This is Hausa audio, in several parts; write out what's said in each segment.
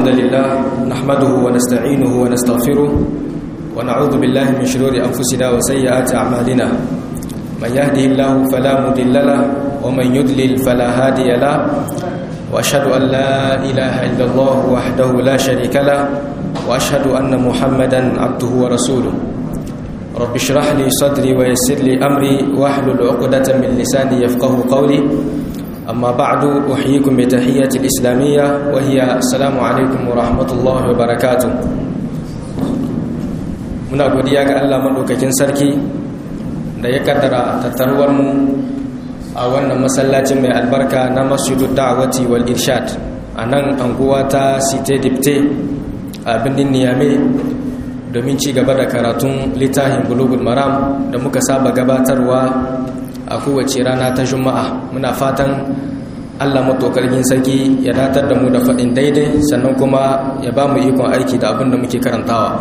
الحمد لله نحمده ونستعينه ونستغفره ونعوذ بالله من شرور أنفسنا وسيئات أعمالنا من يهده الله فلا مضل له ومن يضلل فلا هادي له وأشهد أن لا إله إلا الله وحده لا شريك له وأشهد أن محمدا عبده ورسوله رب اشرح لي صدري ويسر لي أمري واحلل عقدة من لساني يفقه قولي أما بعد أحييكم بتحية الإسلامية وهي السلام عليكم ورحمة الله وبركاته muna godiya ga Allah madaukakin sarki da ya kaddara tattaruwar mu a wannan masallacin mai albarka na Masjidud Da'wati wal Irshad a nan anguwa ta Cité Dipte a birnin Niamey domin ci gaba da karatun littafin Bulughul Maram da muka saba gabatarwa a kowace rana ta juma'a muna fatan allah matokargin sarki ya datar da mu da faɗin daidai sannan kuma ya ba mu ikon aiki da abin da muke karantawa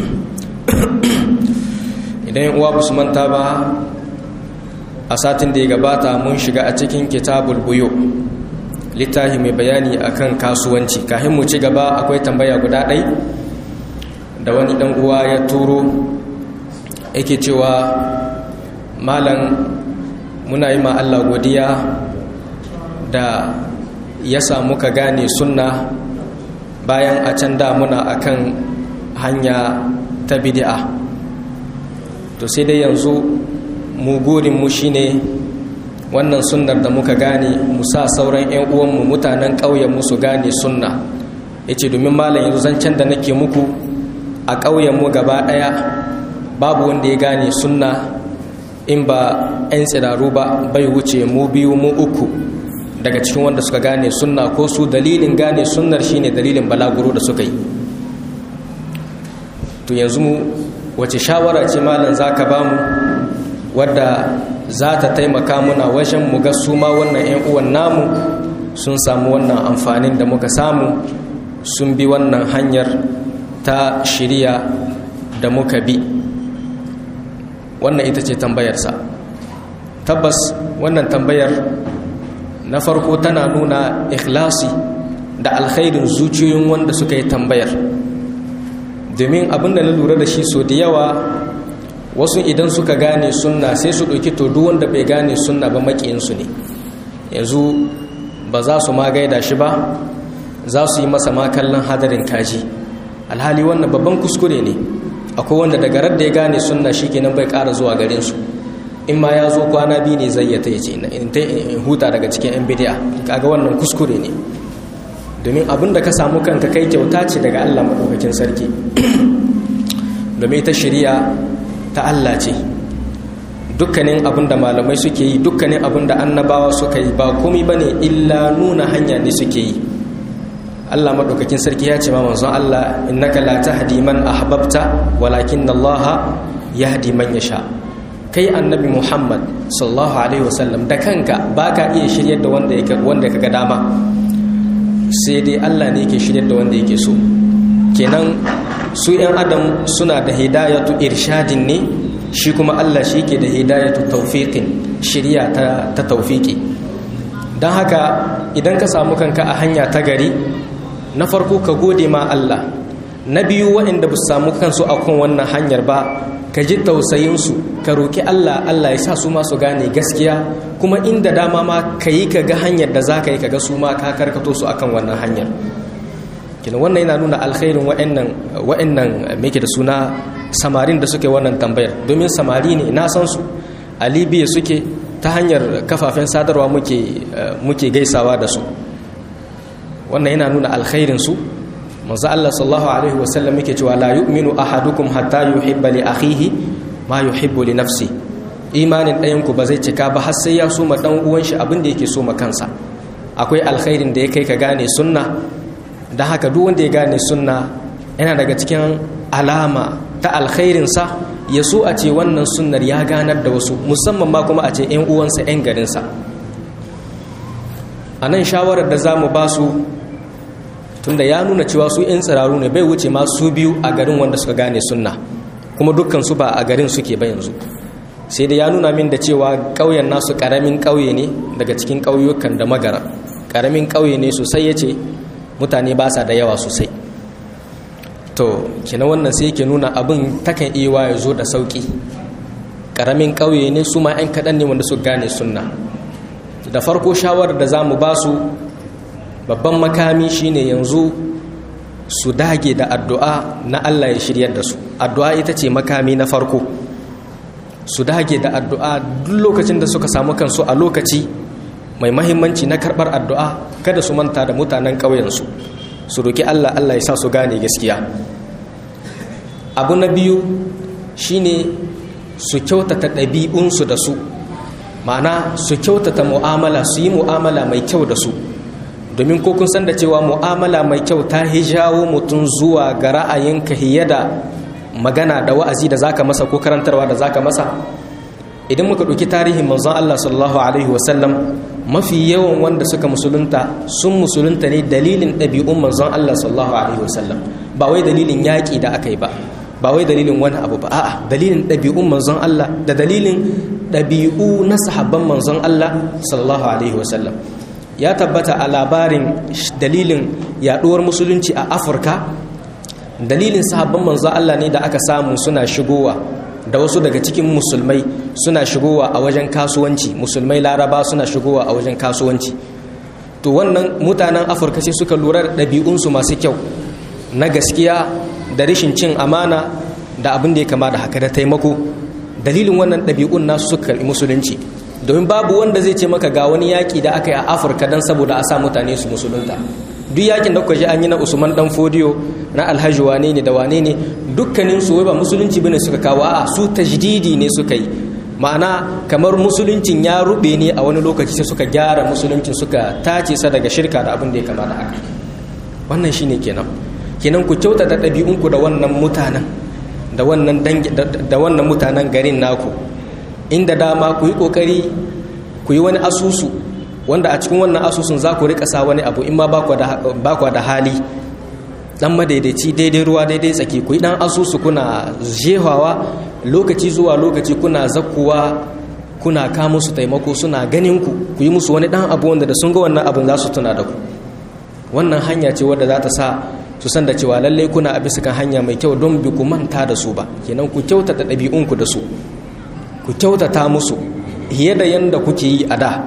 idan yin uwa ba su manta ba a satin da ya gabata mun shiga a cikin kitabul buyo littafi mai bayani akan kasuwanci kafin mu ci gaba akwai tambaya guda ɗai da wani ɗan uwa ya turo yake cewa malam muna yi ma Allah godiya da ya samu ka gane sunna bayan a can da muna akan hanya ta bid'a to sai dai yanzu mu mu shine wannan sunnar da muka gane mu sa sauran 'yan uwanmu mutanen ƙauyen su gane sunna yace domin malam yanzu zancen da nake muku a ƙauyenmu gaba ɗaya babu wanda ya gane sunna in ba 'yan tsiraru ba bai wuce mu biyu mu uku daga cikin wanda suka gane sunna ko su dalilin gane sunnar shine dalilin balaguro da suka yi to yanzu mu wace shawara ce malam zaka ba mu wadda za ta taimaka muna wajen mu ga su ma wannan 'yan uwan namu sun samu wannan amfanin da muka samu sun bi wannan hanyar ta shirya da muka bi wannan ita ce tambayarsa tabbas wannan tambayar na farko tana nuna ikhlasi da alkhairin zuciyoyin wanda suka yi tambayar domin abinda na lura da shi so da yawa wasu idan suka gane sunna sai su ɗauki to duk wanda bai gane sunna ba maƙiyinsu ne yanzu ba za su ma gaida shi ba za su yi masa ma kallon hadarin kaji alhali wannan babban kuskure ne akwai wanda daga radda ya gane sunna shikenan bai ƙara zuwa garin su in ma ya zo kwana biyu ne zai yata yace in ta huta daga cikin yan bid'a kaga wannan kuskure ne domin abin da ka samu kanka kai kyauta ce daga Allah madaukakin sarki domin ita shari'a ta Allah ce dukkanin abin da malamai suke yi dukkanin abin da annabawa suka yi ba komai bane illa nuna hanya ne suke yi Allah madaukakin sarki ya ce ma manzon Allah innaka la tahdi man ahbabta walakin Allah yahdi man yasha kai annabi Muhammad sallallahu alaihi wasallam da kanka baka iya shiryar da wanda yake wanda kaga dama sai dai Allah ne yake shiryar da wanda yake so kenan su yan adam suna da hidayatu irshadin ne shi kuma Allah shi ke da hidayatu tawfiqin shiriya ta ta tawfiki dan haka idan ka samu kanka a hanya ta gari na farko ka gode ma Allah na biyu waɗanda ba su samu kansu a kan wannan hanyar ba ka ji tausayinsu ka roƙi Allah Allah ya sa su ma su gane gaskiya kuma inda dama ma ka yi ka ga hanyar da za ka yi ka ga su ma ka karkato su akan wannan hanyar kina wannan yana nuna alkhairin waɗannan waɗannan me da suna samarin da suke wannan tambayar domin samari ne na san su a libya suke ta hanyar kafafen sadarwa muke muke gaisawa da su wannan yana nuna alkhairinsu manzo Allah sallallahu alaihi wasallam yake cewa la yu'minu ahadukum hatta yuhibba li akhihi ma yuhibbu li nafsi imanin ɗayan ku ba zai cika ba har sai ya so ma dan uwan shi abin da yake so ma kansa akwai alkhairin da ya kai ka gane sunna dan haka duk wanda ya gane sunna yana daga cikin alama ta alkhairin sa ya so a ce wannan sunnar ya ganar da wasu musamman ma kuma a ce ƴan uwansa ƴan garinsa a nan shawarar da za mu ba su tunda ya nuna cewa su 'yan tsiraru ne bai wuce ma su biyu a garin wanda suka gane sunna kuma dukkan su ba a garin suke ba yanzu sai da ya nuna min da cewa ƙauyen nasu ƙaramin ƙauye ne daga cikin ƙauyukan da magara ƙaramin ƙauye ne sosai ya ce mutane ba sa da yawa sosai to kina wannan sai yake nuna abin takan iya ya zo da sauki ƙaramin ƙauye ne su ma 'yan kaɗan ne wanda su gane sunna da farko shawarar da za mu ba su babban makami shine yanzu su dage da addu'a na Allah ya shiryar da su addu'a ita ce makami na farko su dage da addu'a duk lokacin da suka samu kansu a lokaci mai mahimmanci na karɓar addu'a kada su manta da mutanen ƙauyensu su roki Allah Allah ya sa su gane gaskiya abu na biyu shine su kyautata ɗabi'unsu da su ma'ana su kyautata mu'amala su yi mu'amala mai kyau da su domin ko kun san da cewa mu'amala mai kyau ta hijawo mutum zuwa ga ra'ayinka hiye da magana da wa'azi da zaka masa ko karantarwa da zaka masa idan muka ɗauki tarihin manzon Allah sallallahu alaihi wasallam mafi yawan wanda suka musulunta sun musulunta ne dalilin ɗabi'un manzon Allah sallallahu alaihi wasallam ba wai dalilin yaƙi da aka yi ba ba wai dalilin wani abu ba a'a dalilin ɗabi'un manzon Allah da dalilin ɗabi'u na sahabban manzon Allah sallallahu alaihi wasallam ya tabbata a labarin dalilin yaɗuwar musulunci a afirka dalilin sahabban manzon Allah ne da aka samu suna shigowa da wasu daga cikin musulmai suna shigowa a wajen kasuwanci musulmai laraba suna shigowa a wajen kasuwanci to wannan mutanen afirka sai suka lura da ɗabi'unsu masu kyau na gaskiya da rashin cin amana da abin da ya kama da haka da taimako dalilin wannan ɗabi'un nasu suka karɓi musulunci domin babu wanda zai ce maka ga wani yaƙi da aka yi a afirka don saboda a sa mutane su musulunta duk yakin da kuka ji an yi na usman dan fodiyo na alhaji wane ne da wane ne dukkanin su ba musulunci bane suka kawo a su tajdidi ne suka yi ma'ana kamar musuluncin ya rube ne a wani lokaci sai suka gyara musuluncin suka tace sa daga shirka da abin da ya kama da haka wannan shine kenan kenan ku kyautata ɗabi'unku da wannan mutanen da wannan da wannan mutanen garin naku inda dama ku yi kokari ku yi wani asusu wanda a cikin wannan asusun za ku rika sa wani abu in ma ba ku da hali dan madaidaici daidai ruwa daidai tsaki ku yi dan asusu kuna jehawa lokaci zuwa lokaci kuna zakkuwa kuna ka musu taimako suna ganin ku ku yi musu wani dan abu wanda da sun ga wannan abin za su tuna da ku wannan hanya ce wadda za ta sa su san da cewa lallai kuna a bisa kan hanya mai kyau don bi ku manta da su ba kenan ku kyautata ɗabi'unku da su ku kyautata musu fiye da yanda kuke yi a da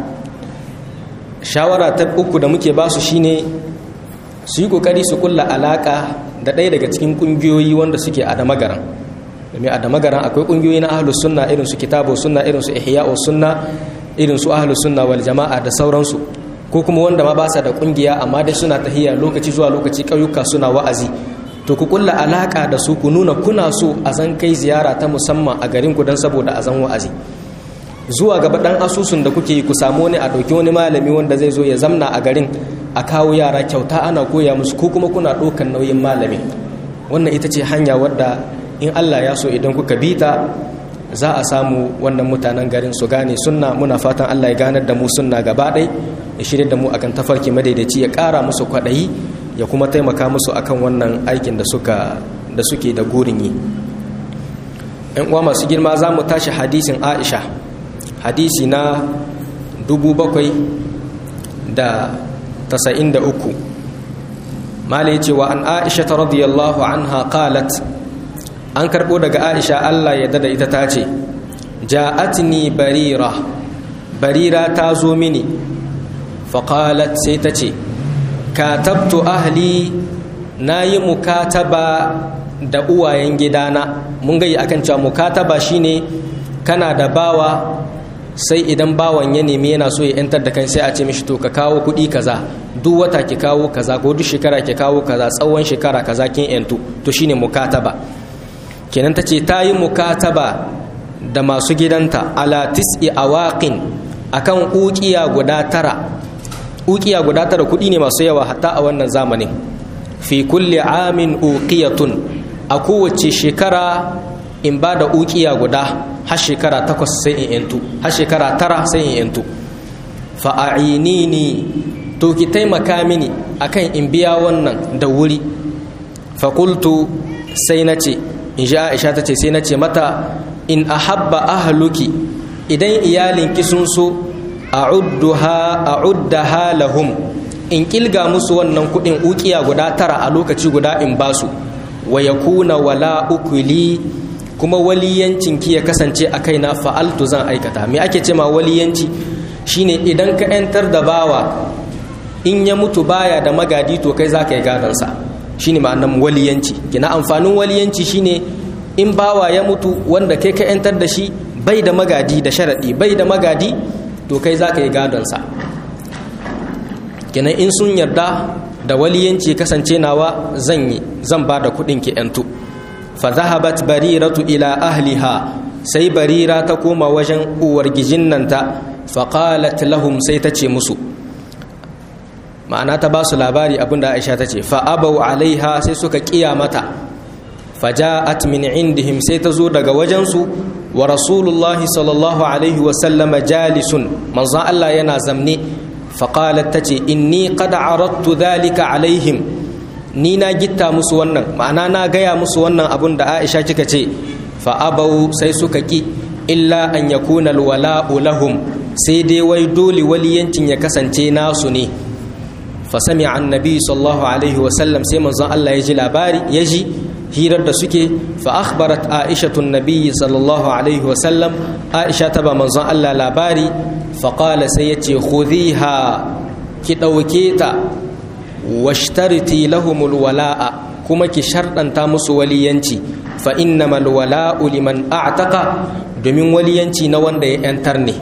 shawara ta uku da muke basu shine su yi kokari su kulla alaka da ɗaya daga cikin ƙungiyoyi wanda suke a damagaran domin a damagaran akwai ƙungiyoyi na ahlus sunna irin su kitabu sunna irin su ihya'u sunna irin su ahlus sunna wal jama'a da sauransu ko kuma wanda ma ba sa da ƙungiya amma dai suna tahiya lokaci zuwa lokaci ƙauyuka suna wa'azi to ku kulla alaka da su ku nuna kuna so a zan kai ziyara ta musamman a garin ku don saboda a zan wa'azi zuwa gaba dan asusun da kuke yi ku samu wani a ɗauki wani malami wanda zai zo ya zamna a garin a kawo yara kyauta ana koya musu ko kuma kuna ɗaukan nauyin malamin wannan ita ce hanya wadda in allah ya so idan kuka bi ta za a samu wannan mutanen garin su gane sunna muna fatan allah ya ganar da mu sunna gaba ɗai ya shirya da mu akan tafarki madaidaici ya ƙara musu kwaɗayi ya kuma taimaka musu akan wannan aikin da suka da suke da gurin yi yan uwa masu girma za mu tashi hadisin aisha hadisi na dubu bakwai da tasa'in da uku malai cewa an aisha ta radiyallahu anha qalat an karɓo daga aisha allah ya dada ita ta ce ja'atni barira barira ta zo mini faƙalat sai ta ce katabtu ahli na yi mukataba da uwayen gidana mun gayi akan cewa mukataba shine kana da bawa sai idan bawan ya nemi yana so ya yantar da kan sai a ce mishi to ka kawo kuɗi kaza duk wata ki kawo kaza ko duk shekara ki kawo kaza tsawon shekara kaza kin yantu to shine mukataba kenan tace ta yi mukataba da masu gidanta ala tis'i awaqin akan uqiya guda tara uqiya guda tara kuɗi ne masu yawa hatta a wannan zamanin fi kulli amin uqiyatun a kowace shekara in ba da uqiya guda har shekara takwas sai in yantu har shekara tara sai in yantu fa'ainini to ki taimaka mini akan in biya wannan da wuri fakultu sai na ce in ji aisha ta ce sai na ce mata in ahabba ahluki idan iyalinki sun so a'uddaha lahum in kilga musu wannan kuɗin ukiya guda tara a lokaci guda in basu wa yakuna wala ukuli kuma waliyancin ki ya kasance a kaina fa'altu zan aikata me ake ce ma waliyanci shine idan ka yantar da bawa in ya mutu baya da magadi to kai zaka yi gadansa shine ma'anar waliyanci kina amfanin waliyanci shine in bawa ya mutu wanda kai ka yantar da shi bai da magadi da sharadi bai da magadi to kai zaka yi gadonsa kenan in sun yarda da waliyanci kasance nawa zan yi zan ba da kuɗin ki yantu fa zahabat bariratu ila ahliha sai barira ta koma wajen uwar gijin nan ta fa qalat lahum sai ta ce musu ma'ana ta ba su labari abinda Aisha ta ce fa abau alaiha sai suka kiya mata fa ja'at min indihim sai ta zo daga wajensu wa rasulullahi sallallahu alaihi wa sallama jalisun manzo Allah yana zamne faƙalar ta ce inni kada arattu dhalika alaihim ni na gitta musu wannan ma'ana na gaya musu wannan abun da aisha kika ce fa'abau sai suka ki illa an yakuna alwala'u lahum sai dai wai dole waliyancin ya kasance nasu ne fa sami annabi sallallahu alaihi wasallam sai manzon Allah ya ji labari ya ji hirar da suke fa akhbarat aishatu nabiyyi sallallahu alaihi wasallam aisha ta ba manzon Allah labari faƙala sai ya ce khudhiha ki ɗauke ta washtariti lahumul wala'a kuma ki sharɗanta musu waliyanci fa innamal wala'u liman a'taqa domin waliyanci na wanda ya yantar ne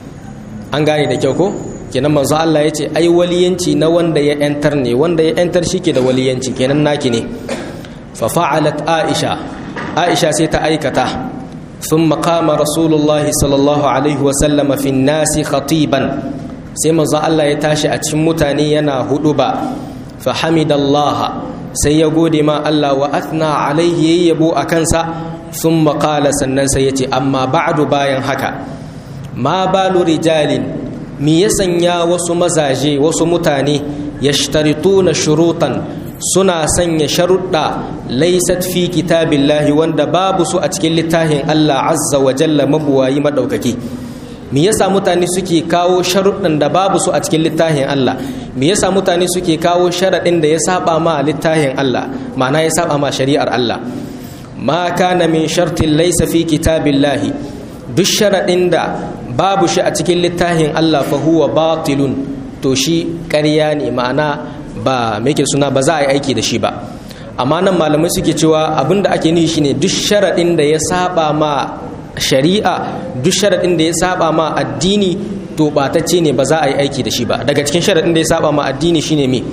an gane da kyau ko kenan manzo Allah ya ce ai waliyanci na wanda ya yantar ne wanda ya yantar shi ke da waliyanci kenan naki ne fa fa'alat aisha aisha sai ta aikata ثم قام رسول الله صلى الله عليه وسلم في الناس خطيبا sai manzo Allah ya tashi a cikin mutane yana huduba fa hamidallah sai ya gode ma Allah wa athna alaihi yabo a kansa thumma qala sannan sai yace amma ba'du bayan haka ma balu rijalin mi ya sanya wasu mazaje wasu mutane yashtarituna shurutan suna sanya sharuɗa laisat fi kitabillahi wanda babu su a cikin littafin Allah azza wa jalla mabuwayi madaukaki me yasa mutane suke kawo sharuɗan da babu su a cikin littafin Allah me yasa mutane suke kawo sharaɗin da ya saba ma littafin Allah ma'ana ya saba ma shari'ar Allah ma kana min shartin laisa fi kitabillahi duk sharaɗin da babu shi a cikin littafin Allah fa huwa batilun to shi ƙarya ne ma'ana ba ke suna ba za a yi aiki da shi ba amma nan malamai suke cewa abin da ake nufi shine duk sharaɗin da ya saba ma shari'a duk sharaɗin da ya saba ma addini to ɓatacce ne ba za a yi aiki da shi ba daga cikin sharaɗin da ya saba ma addini shine me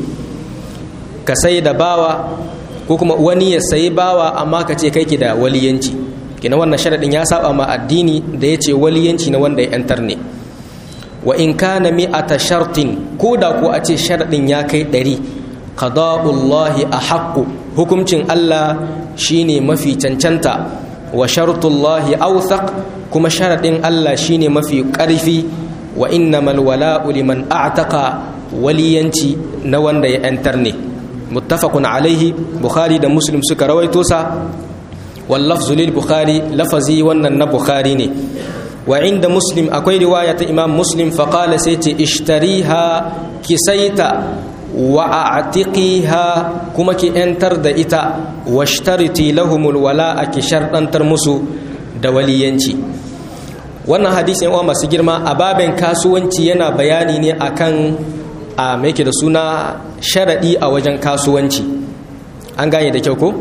ka sai da bawa ko kuma wani ya sayi bawa amma ka ce kai ki da waliyanci kina wannan sharaɗin ya saba ma addini da ya ce waliyanci na wanda ya 'yantar ne wa in kana mi'ata shartin ko da ko a ce sharadin ya kai ɗari qada'ullahi a haqqu hukuncin Allah shine mafi cancanta wa shartullahi awthaq kuma sharadin Allah shine mafi ƙarfi wa innamal wala'u liman a'taqa waliyanci na wanda ya yantar ne muttafaqun alaihi bukhari da muslim suka rawaito sa wal lafzu lil bukhari lafazi wannan na bukhari ne wa inda muslim akwai riwaya ta imam muslim faƙala sai ce ishtariha ki saita wa a'tiqiha kuma ki yantar da ita wa shtariti lahumul wala'a ki sharɗantar musu da waliyanci wannan hadisi yan masu girma a baben kasuwanci yana bayani ne akan a yake da suna sharaɗi a wajen kasuwanci an gane da kyau ko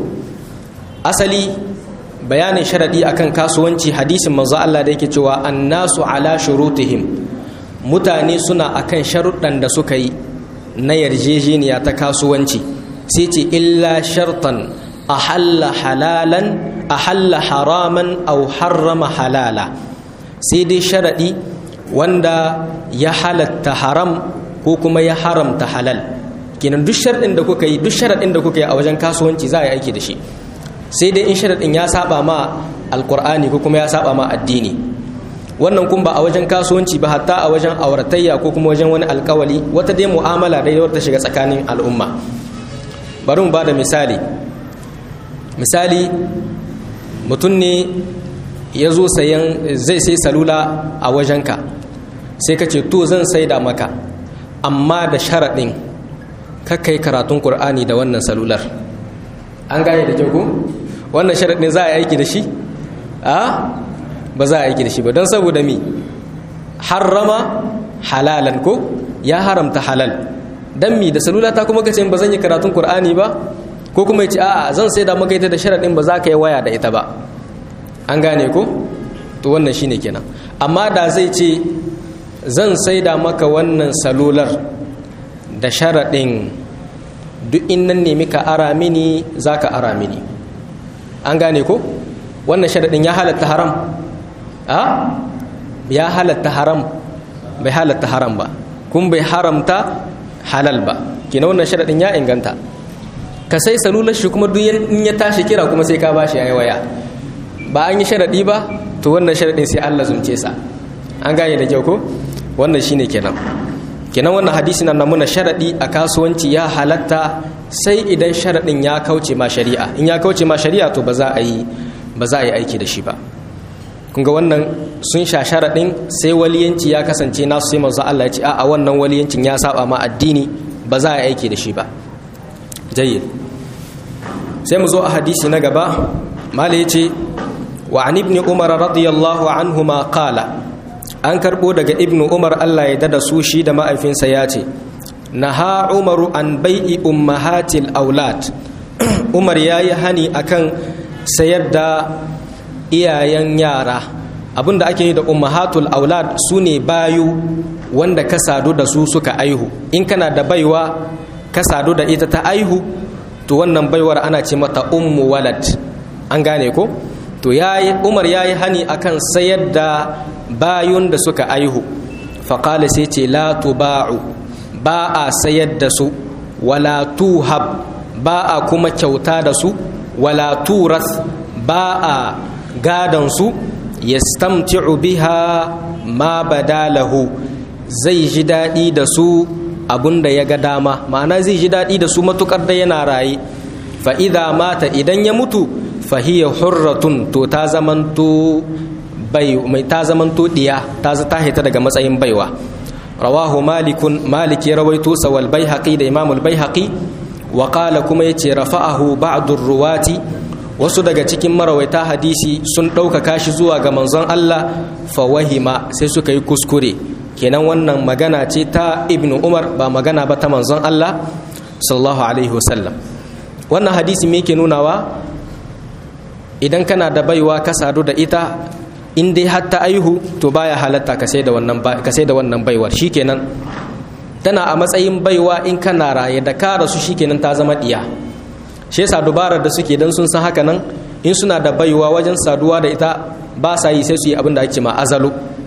asali bayanin sharaɗi akan kasuwanci hadisin manzo Allah da yake cewa annasu ala shurutihim mutane suna akan sharuɗan da suka yi na yarjejeniya ta kasuwanci sai ce illa shartan ahalla halalan ahalla haraman au harrama halala sai dai sharaɗi wanda ya halatta haram ko kuma ya haramta halal kenan duk sharaɗin da kuka yi duk sharaɗin da kuka yi a wajen kasuwanci za a yi aiki da shi sai dai in sharaɗin ya saba ma alkur'ani ko kuma ya saba ma addini wannan kun ba a wajen kasuwanci ba hatta a wajen auratayya ko kuma wajen wani alkawali wata dai mu'amala dai wata shiga tsakanin al'umma bari mu ba da misali misali mutum ne ya zo sayan zai sai salula a wajenka sai ka ce to zan saida maka amma da sharaɗin kakkai karatun qur'ani da wannan salular an gane da kyau ko wannan sharadin za a yi aiki da shi a ba za a aiki da shi ba don saboda mi harrama halalan ko ya haramta halal dan mi da salula ta kuma kace ba zan yi karatun qur'ani ba ko kuma yace a'a zan sai da maka ita da sharadin ba za ka yi waya da ita ba an gane ko to wannan shine kenan amma da zai ce zan sai da maka wannan salular da sharadin duk in nan nemi ka ara mini za ka ara mini an gane ko wannan sharadin ya halatta haram a ya halatta haram bai halatta haram ba kun bai haramta halal ba kina wannan sharadin ya inganta ka sai salular shi kuma duk in ya tashi kira kuma sai ka bashi yayi waya ba an yi sharadi ba to wannan sharadin sai Allah zumce sa an gane da kyau ko wannan shine kenan kenan wannan hadisi na namuna sharadi a kasuwanci ya halatta sai idan sharadin ya kauce ma shari'a in ya kauce ma shari'a to ba za a yi ba za a yi aiki da shi ba kun ga wannan sun sha sharaɗin sai waliyanci ya kasance nasu sai manzo Allah ya ce a wannan waliyancin ya saba ma addini ba za a yi aiki da shi ba jayyid sai mu zo a hadisi na gaba mala ya ce wa an ibn umar radiyallahu anhu ma qala an karbo daga ibn umar Allah ya dada su shi da ma'aifinsa ya ce naha umaru an bai'i ummahatil aulad umar yayi hani akan sayar da iyayen yara abinda ake yi da ummahatul aulad su ne bayu wanda ka sadu da su suka aihu in kana da baiwa ka sadu da ita ta aihu to wannan baiwar ana ce mata ummu walad an gane ko to yayi umar yayi hani akan sayar da bayun da suka aihu faqala sai ce la tuba'u ba a sayar da su wala tuhab ba a kuma kyauta da su wala turas ba a su yastamti'u biha ma badalahu zai ji daɗi da su abunda ya ga dama ma'ana zai ji daɗi da su matukar da yana raye fa idza mata idan ya mutu fa hiya hurratun to ta zamanto bai mai ta zamanto diya ta ta hita daga matsayin baiwa rawahu malikun malik ya rawaito sawal baihaqi da imamul baihaqi wa qala kuma yace rafa'ahu ba'dur ruwati wasu daga cikin marawaita hadisi sun ɗaukaka shi zuwa ga manzon Allah fawahima sai suka yi kuskure kenan wannan magana ce ta ibnu umar ba magana ba ta manzon Allah sallallahu alaihi wasallam wannan hadisi me yake nunawa idan kana da baiwa ka sadu da ita in dai har ta aihu to baya halatta ka sai da wannan ka sai da wannan baiwar shikenan tana a matsayin baiwa in kana raye da ka rasu shikenan ta zama diya shi yasa dubarar da suke dan sun san haka nan in suna da baiwa wajen saduwa da ita ba sa yi sai su yi abin da ake ma azalo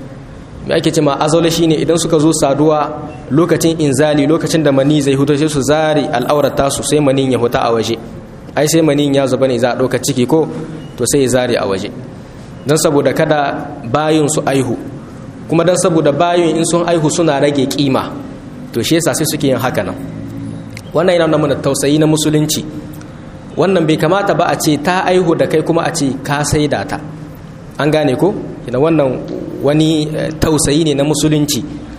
me ake ce ma azalo shine idan suka zo saduwa lokacin inzali lokacin da mani zai huto sai su zari al'aurata su sai manin ya huta a waje ai sai manin ya zuba ne za a ɗauka ciki ko to sai ya zari a waje don saboda kada bayin su aihu kuma don saboda bayin in sun aihu suna rage kima to shi yasa sai suke yin haka nan wannan yana nuna mana tausayi na musulunci wannan bai kamata ba a ce ta aihu da kai kuma a ce ka saida ta an gane ko ina wannan wani tausayi ne na musulunci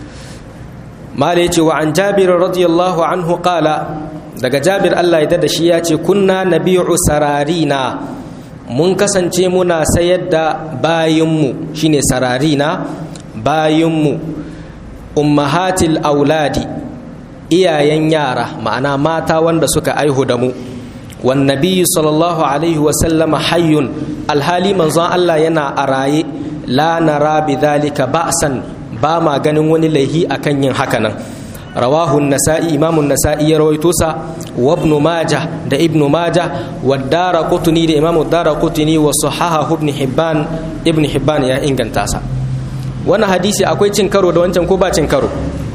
mala ya ce wa an jabir radiyallahu anhu qala daga jabir Allah ya da shi ya ce kunna nabi'u sararina mun kasance muna sayar da bayinmu shine sararina bayinmu ummahatil auladi iyayen yara ma'ana mata wanda suka aihu da mu والنبي صلى الله عليه وسلم حي الحالي منزon Allah yana a raye la nara bidhalika ba'san ba ma ganin wani laihi akan yin haka nan rawahu an-nasa'i imamu an-nasa'i ya rawaito sa wa ibn majah da ibn majah wa daraqutni da imamu daraqutni wa sahahahu ibn hibban ibn hibban ya inganta sa wannan hadisi akwai cin karo da wancan ko ba cin karo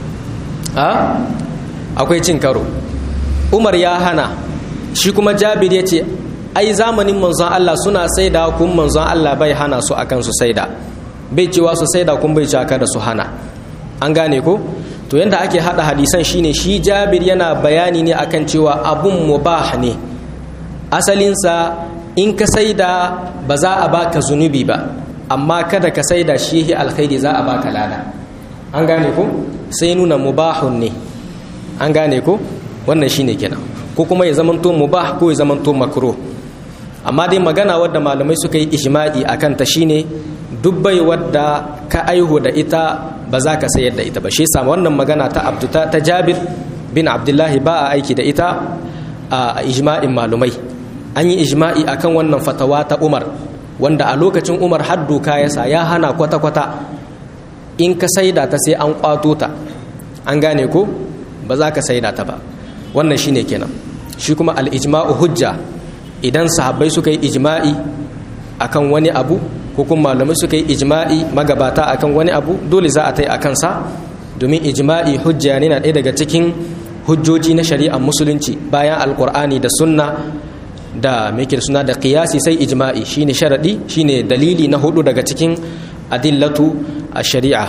a akwai cin karo umar ya hana shi kuma jabir ya ce ai zamanin manzon Allah suna saida kun manzon Allah bai hana su akan su saida bai cewa su saida kun bai cewa kada su hana an gane ko to yanda ake hada hadisan shine shi jabir yana bayani ne akan cewa abun mubah ne asalinsa in ka saida ba za a baka zunubi ba amma kada ka saida shi alkhairi za a baka lada an gane ko sai nuna mubahun ne an gane ko wannan shine kenan ko kuma ya zamanto mubah ko ya zamanto makruh amma dai magana wadda malamai suka yi ijma'i akan ta shine dubbai wadda ka aihu da ita ba za ka sayar da ita ba shi yasa wannan magana ta abduta ta Jabir bin Abdullahi ba a aiki da ita a ijma'in malumai an yi ijma'i akan wannan fatawa ta Umar wanda a lokacin Umar har doka ya sa ya hana kwata-kwata in ka saida ta sai an kwato ta an gane ko ba za ka saida ta ba wannan shine kenan shi kuma al-ijma'u hujja idan sahabbai suka yi ijma'i akan wani abu ko kuma malamai suka yi ijma'i magabata akan wani abu dole za a tai a kansa domin ijma'i hujja ne na ɗaya daga cikin hujjoji na shari'ar musulunci bayan alkur'ani da sunna da mai suna da qiyasi sai ijma'i shine sharadi shine dalili na hudu daga cikin adillatu a shari'a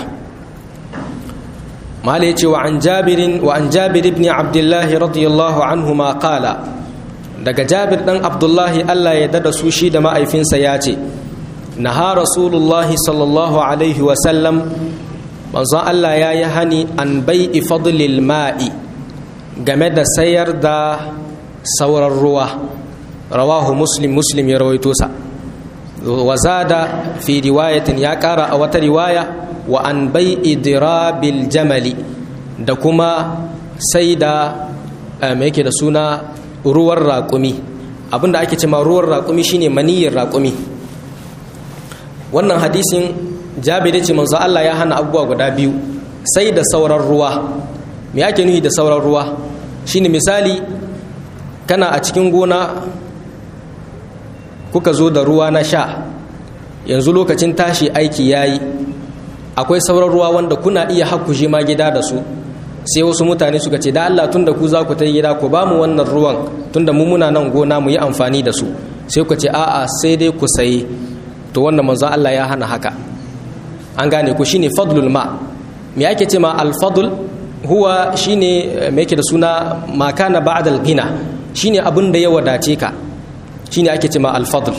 mala yace wa an jabirin wa an jabir ibn abdullah radiyallahu anhu ma qala daga jabir dan abdullahi Allah ya dada su shi da ma'aifinsa ya ce naha rasulullahi sallallahu alaihi wa sallam manzon Allah ya yi hani an bai'i fadlil ma'i game da sayar da sauran ruwa rawahu muslim muslim ya rawaito sa wa zada fi riwayatin ya kara a wata riwaya wa an bai'i dirabil jamali da kuma sai da mai yake da suna ruwan raƙumi abinda ake cema ruwan raƙumi shine maniyyar raƙumi wannan hadisin jabiri ce manzo Allah ya hana abubuwa guda biyu sai da sauran ruwa me ake nufi da sauran ruwa shine misali kana a cikin gona kuka zo da ruwa na sha yanzu lokacin tashi aiki yayi akwai sauran ruwa wanda kuna iya hakkushe ma gida da su sai wasu mutane suka ce da Allah tunda ku za ku ta gida ku ba mu wannan ruwan tunda mu muna nan gona mu yi amfani da su sai ku ce a'a sai dai ku sayi to wannan manzo Allah ya hana haka an gane ku shine fadlul ma me yake ce ma al-fadl huwa shine me yake da suna ma kana ba'da al-ghina shine abin da ya wadace ka shine ake ce ma al-fadl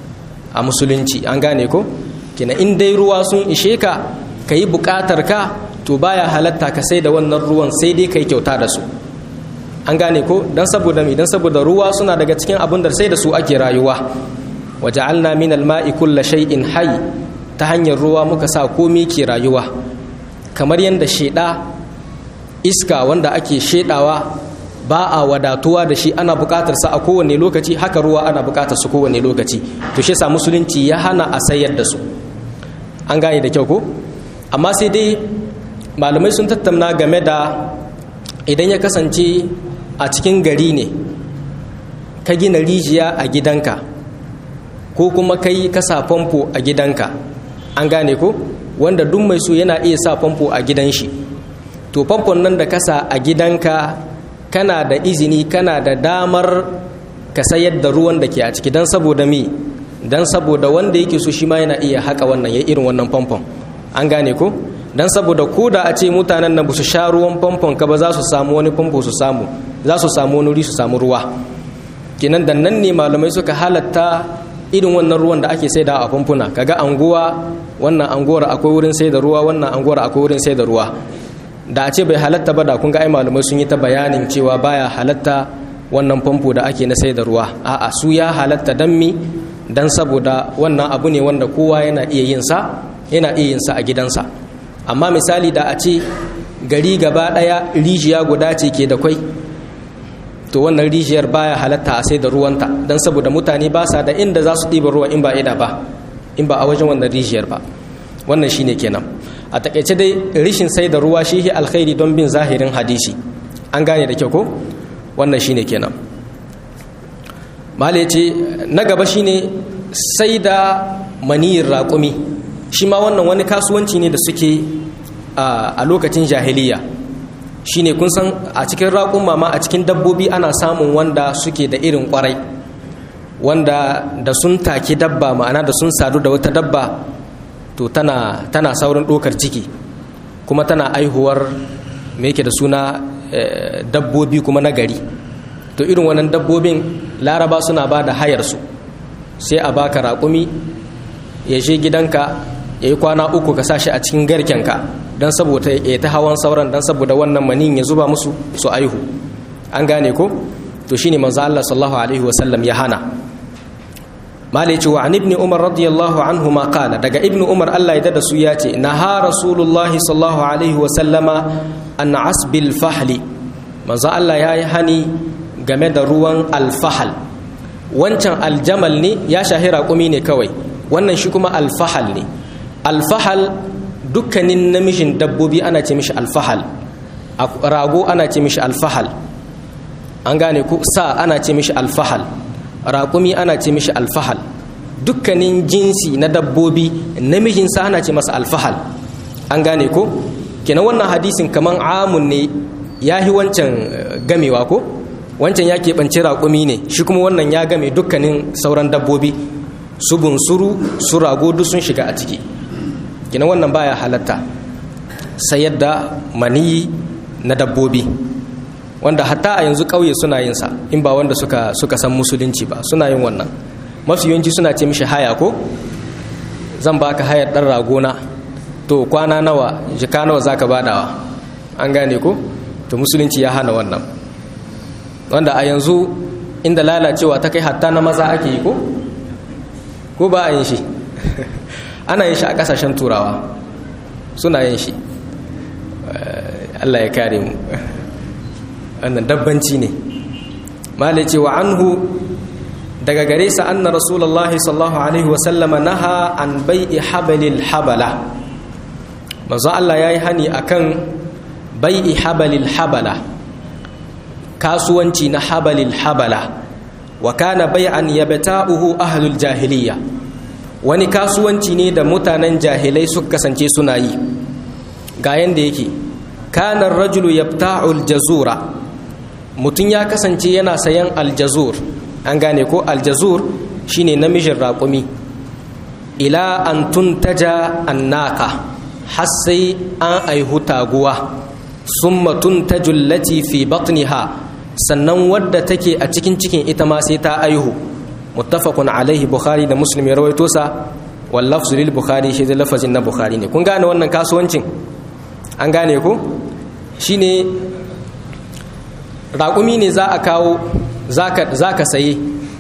a musulunci an gane ko kina in dai ruwa sun ishe ka kayi bukatar ka to baya halatta ka sai da wannan ruwan sai dai kai kyauta da su an gane ko dan saboda mi dan saboda ruwa suna daga cikin abin da sai da su ake rayuwa waja'alna min al-ma'i kulli shay'in hayy ta hanyar ruwa muka sa komai ke rayuwa kamar yanda sheda iska wanda ake shedawa ba a wadatuwa da shi ana bukatar sa a kowane lokaci haka ruwa ana bukatar su kowane lokaci to shi yasa musulunci ya hana a sayar da su an gane da kyau ko amma sai dai malamai sun tattauna game da idan ya kasance a cikin gari ne ka gina rijiya a gidanka ko kuma kai ka sa famfo a gidanka an gane ko wanda duk mai so yana iya sa famfo a gidan shi to famfon nan da kasa a gidanka kana da izini kana da damar ka sayar da ruwan da ke a ciki don saboda mi don saboda wanda yake so shi ma yana iya haka wannan ya irin wannan famfon an gane ko don saboda ko da a ce mutanen nan ba su sha ruwan famfon ka ba za su samu wani famfo su samu za su samu wani wuri su samu ruwa kenan da nan ne malamai suka halatta irin wannan ruwan da ake saida a famfuna kaga anguwa wannan anguwar akwai wurin sai da ruwa wannan anguwar akwai wurin sai da ruwa da a ce bai halatta ba da kun ga ai malamai sun yi ta bayanin cewa baya halatta wannan famfo da ake na sai da ruwa a'a su ya halatta dan mi dan saboda wannan abu ne wanda kowa yana iya yin sa yana iya yin sa a gidansa amma misali da a ce gari gaba daya rijiya guda ce ke da kwai to wannan rijiyar baya halatta a sai da ruwanta dan saboda mutane ba sa da inda za su ɗiba ruwa in ba ida ba in ba a wajen wannan rijiyar ba wannan shine kenan a takaice dai rishin sai da ruwa shi alkhairi don bin zahirin hadisi an gane da kyau ko wannan shine kenan mala ce na gaba shine sai da maniyin raƙumi shi ma wannan wani kasuwanci ne da suke a lokacin jahiliya shine kun san a cikin raƙuma ma a cikin dabbobi ana samun wanda suke da irin ƙwarai wanda da sun take dabba ma'ana da sun sadu da wata dabba to tana tana saurin ɗokar ciki kuma tana aihuwar me yake da suna dabbobi kuma na gari to irin wannan dabbobin laraba suna ba da hayarsu sai a baka raƙumi ya je gidanka ya yi kwana uku ka sashi a cikin garkenka don saboda ya ta hawan sauran don saboda wannan manin ya zuba musu su aihu an gane ko to shine manzo Allah sallallahu alaihi wasallam ya hana mala yace wa ibn umar radiyallahu anhu ma qala daga ibn umar Allah ya dada su ya ce naha rasulullahi sallallahu alaihi wasallama an asbil fahli manzo Allah ya yi hani game da ruwan alfahal wancan aljamal ne ya shahira kumi ne kawai wannan shi kuma alfahal ne alfahal dukkanin namijin dabbobi ana ce mishi alfahal rago ana ce mishi alfahal an gane ku sa ana ce mishi alfahal raƙumi ana ce mishi alfahal dukkanin jinsi na dabbobi namijin sa ana ce masa alfahal an gane ko kenan wannan hadisin kaman amun ne ya yi wancan gamewa ko wancan ya keɓanci raƙumi ne shi kuma wannan ya game dukkanin sauran dabbobi su bunsuru su rago duk sun shiga a ciki kenan wannan baya halatta sayar da maniyi na dabbobi wanda hatta a yanzu ƙauye suna yin sa in ba wanda suka suka san musulunci ba suna yin wannan mafi yawanci suna ce mishi haya ko zan baka hayar ɗan ragona to kwana nawa jika nawa zaka badawa an gane ko to musulunci ya hana wannan wanda a yanzu inda lalacewa ta kai hatta na maza ake yi ko ko ba a yin shi ana yin shi a kasashen turawa suna yin shi Allah ya kare mu wannan dabbanci ne malai ce wa anhu daga gare sa anna rasulullahi sallallahu alaihi wasallama naha an bai'i habalil habala manzo Allah yayi hani akan bai'i habalil habala kasuwanci na habalil habala wa kana bai'an yabta'uhu ahlul jahiliya wani kasuwanci ne da mutanen jahilai suka kasance suna yi ga yanda yake kana rajulu yabta'u aljazura mutum ya kasance yana sayan aljazur an gane ko aljazur shine namijin raƙumi ila an tuntaja annaka har sai an aihu taguwa summa tuntaju allati fi batniha sannan wadda take a cikin cikin ita ma sai ta aihu muttafaqun alaihi bukhari da muslim ya rawaito sa wal lafzu lil bukhari shi da lafazin na bukhari ne kun gane wannan kasuwancin an gane ko shine raƙumi ne za a kawo za ka saye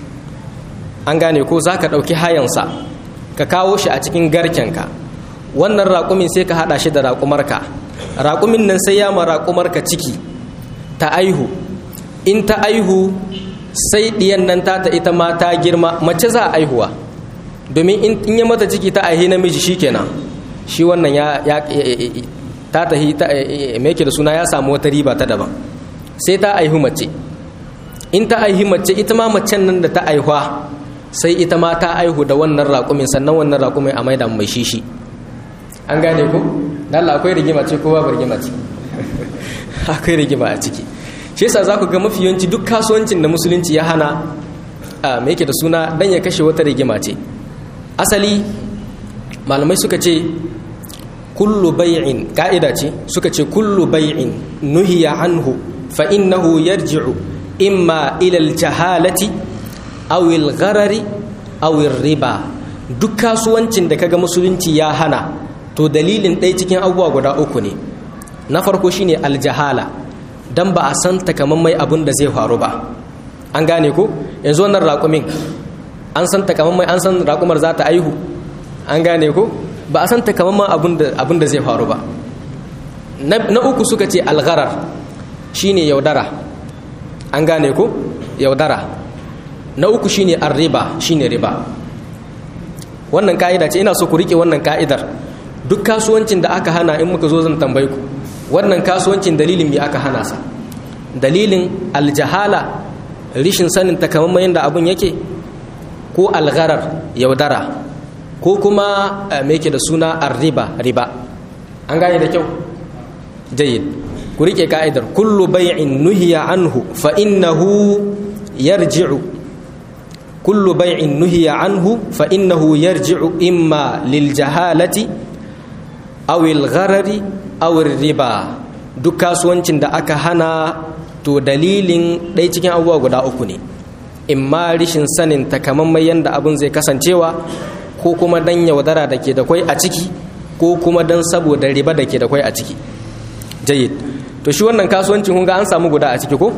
an gane ko za ka ɗauki hayansa ka kawo shi a cikin garkenka wannan raƙumin sai ka haɗa shi da raƙumarka raƙumin nan sai ya ma raƙumarka ciki ta aihu in ta aihu sai ɗiyan nan ta ta ita ma ta girma mace za a aihuwa domin in ya mata ciki ta aihe namiji shi kenan shi wannan ya ta tahi mai da suna ya samu wata riba ta daban sai ta aihu mace in ta aihi mace ita ma macen nan da ta aihuwa sai ita ma ta aihu da wannan raƙumin sannan wannan raƙumin a maida mai shishi an gane ku Allah akwai rigima ce ko babu rigima ce akwai rigima a ciki shi yasa za ku ga mafi yawanci duk kasuwancin da musulunci ya hana a me yake da suna dan ya kashe wata rigima ce asali malamai suka ce kullu bai'in ka'ida ce suka ce kullu bai'in nuhiya anhu fa innahu yarji'u imma ila al-jahalati aw al-gharari aw riba duk kasuwancin da kaga musulunci ya hana to dalilin ɗaya cikin abubuwa guda uku ne na farko shine aljahala dan ba a san takamammai abin da zai faru ba an gane ko yanzu wannan raƙumin an san takamammai an san raƙumar za ta aihu an gane ko ba a san takamaiman abin da zai faru ba na uku suka ce algharar shine yaudara an gane ko yaudara na uku shine arriba shine riba wannan ka'ida ce ina so ku rike wannan ka'idar duk kasuwancin da aka hana in muka zo zan tambaye ku wannan kasuwancin dalilin me aka hana sa dalilin aljahala rishin sanin takamaiman yadda abin yake ko algharar yaudara ko kuma me yake da suna arriba riba an gane da kyau jayyid ku rike ka'idar kullu bai'in nuhiya anhu fa innahu yarji'u kullu bai'in nuhiya anhu fa innahu yarji'u imma lil jahalati aw al gharari aw riba duk kasuwancin da aka hana to dalilin ɗaya cikin abubuwa guda uku ne imma rishin sanin takamaiman yanda abin zai kasancewa ko kuma dan yaudara da ke da kwai a ciki ko kuma dan saboda riba da ke da kwai a ciki jayyid to shi wannan kasuwancin kun ga an samu guda a ciki ko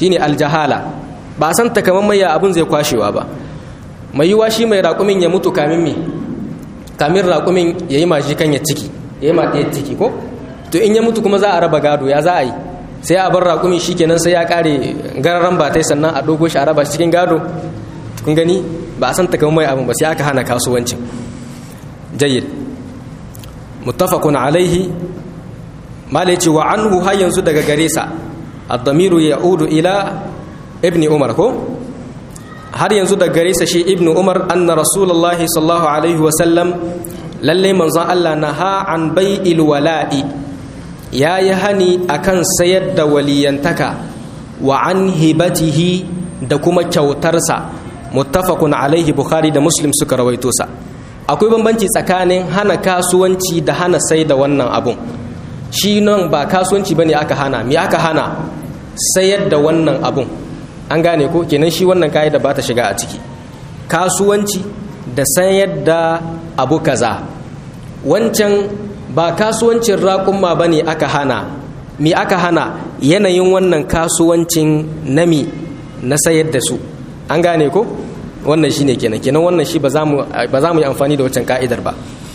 shine aljahala ba a san takamaiman ya abun zai kwashewa ba mai yiwa shi mai raƙumin ya mutu kamin me kamin raƙumin ya yi mashi kan ya ciki ya yi maɗiyar ciki ko to in ya mutu kuma za a raba gado ya za a yi sai a bar raƙumin shi kenan sai ya ƙare gararan batai sannan a ɗogo shi a raba cikin gado kun gani ba a san takamaiman abin ba sai aka hana kasuwancin jayyid muttafaqun alaihi malai ce wa anhu har yanzu daga gare sa ad-damiru ya'udu ila ibni umar ko har yanzu daga gare sa shi ibnu umar anna rasulullahi sallallahu alaihi wa sallam lalle manzon Allah naha an bai'il wala'i yayi hani akan sayar da waliyantaka wa an hibatihi da kuma kyautarsa muttafaqun alaihi bukhari da muslim suka rawaito sa akwai bambanci tsakanin hana kasuwanci da hana sai da wannan abun shi nan ba kasuwanci bane aka hana me aka hana sayar da wannan abun an gane ko kenan shi wannan da ba ta shiga a ciki kasuwanci da sayar da abu kaza wancan ba kasuwancin raƙumma bane aka hana me aka hana yanayin wannan kasuwancin nami na sayar da su an gane ko wannan shine kenan kenan wannan shi ba za mu yi amfani da wancan ka'idar ba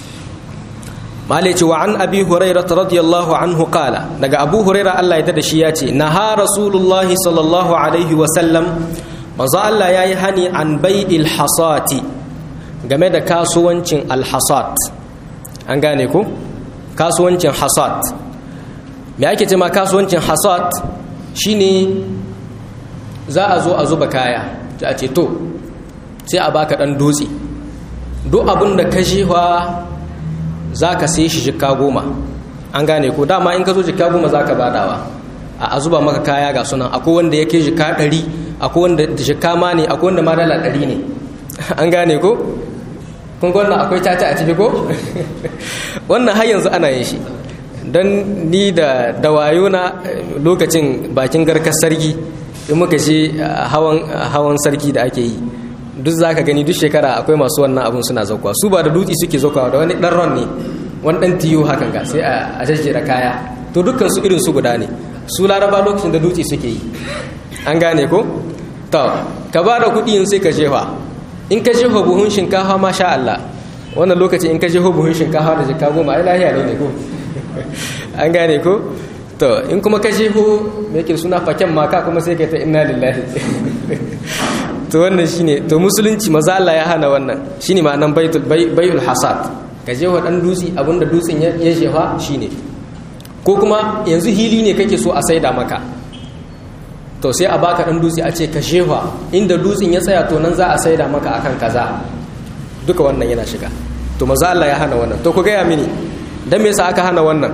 malai wa an abi huraira radiyallahu anhu qala daga abu huraira Allah ya da shi ya ce naha rasulullahi sallallahu alaihi wa sallam manzo Allah yayi hani an bai'il hasati game da kasuwancin alhasat an gane ko kasuwancin hasat me ake ce ma kasuwancin hasat shine za a zo a zuba kaya a ce to sai a baka dan dutse duk abin da ka shewa za ka sai shi jikka goma an gane ko dama in ka zo jikka goma za ka badawa a zuba maka kaya ga sunan akwai wanda yake jikka ɗari akwai wanda jikka ma ne akwai wanda ma dala ɗari ne an gane ko kun ga wannan akwai caca a ciki ko wannan har yanzu ana yin shi don ni da dawayo na lokacin bakin garkar sarki in muka je hawan sarki da ake yi duk za ka gani duk shekara akwai masu wannan abun suna zaukawa su ba da dutse suke zaukawa da wani ɗan ron ne wani ɗan tiyo hakan ga sai a jajjera kaya to dukkan su irin su guda ne su laraba lokacin da dutse suke yi an gane ko to ka ba da kuɗi sai ka jefa in ka jefa buhun shinkafa ma sha Allah wannan lokaci in ka jefa buhun shinkafa da jika goma ai lahiya ne ko an gane ko to in kuma ka jefo me yake suna faken maka kuma sai ka ta inna lillahi to wannan shine to musulunci maza Allah ya hana wannan shine ma'anan baitul baiul hasad ka je wa dan dutsi abinda dutsin ya jefa shine ko kuma yanzu hili ne kake so a saida maka to sai a baka dan dutsi a ce ka jefa inda dutsin ya tsaya to nan za a saida maka akan kaza duka wannan yana shiga to maza Allah ya hana wannan to ku gaya mini dan me yasa aka hana wannan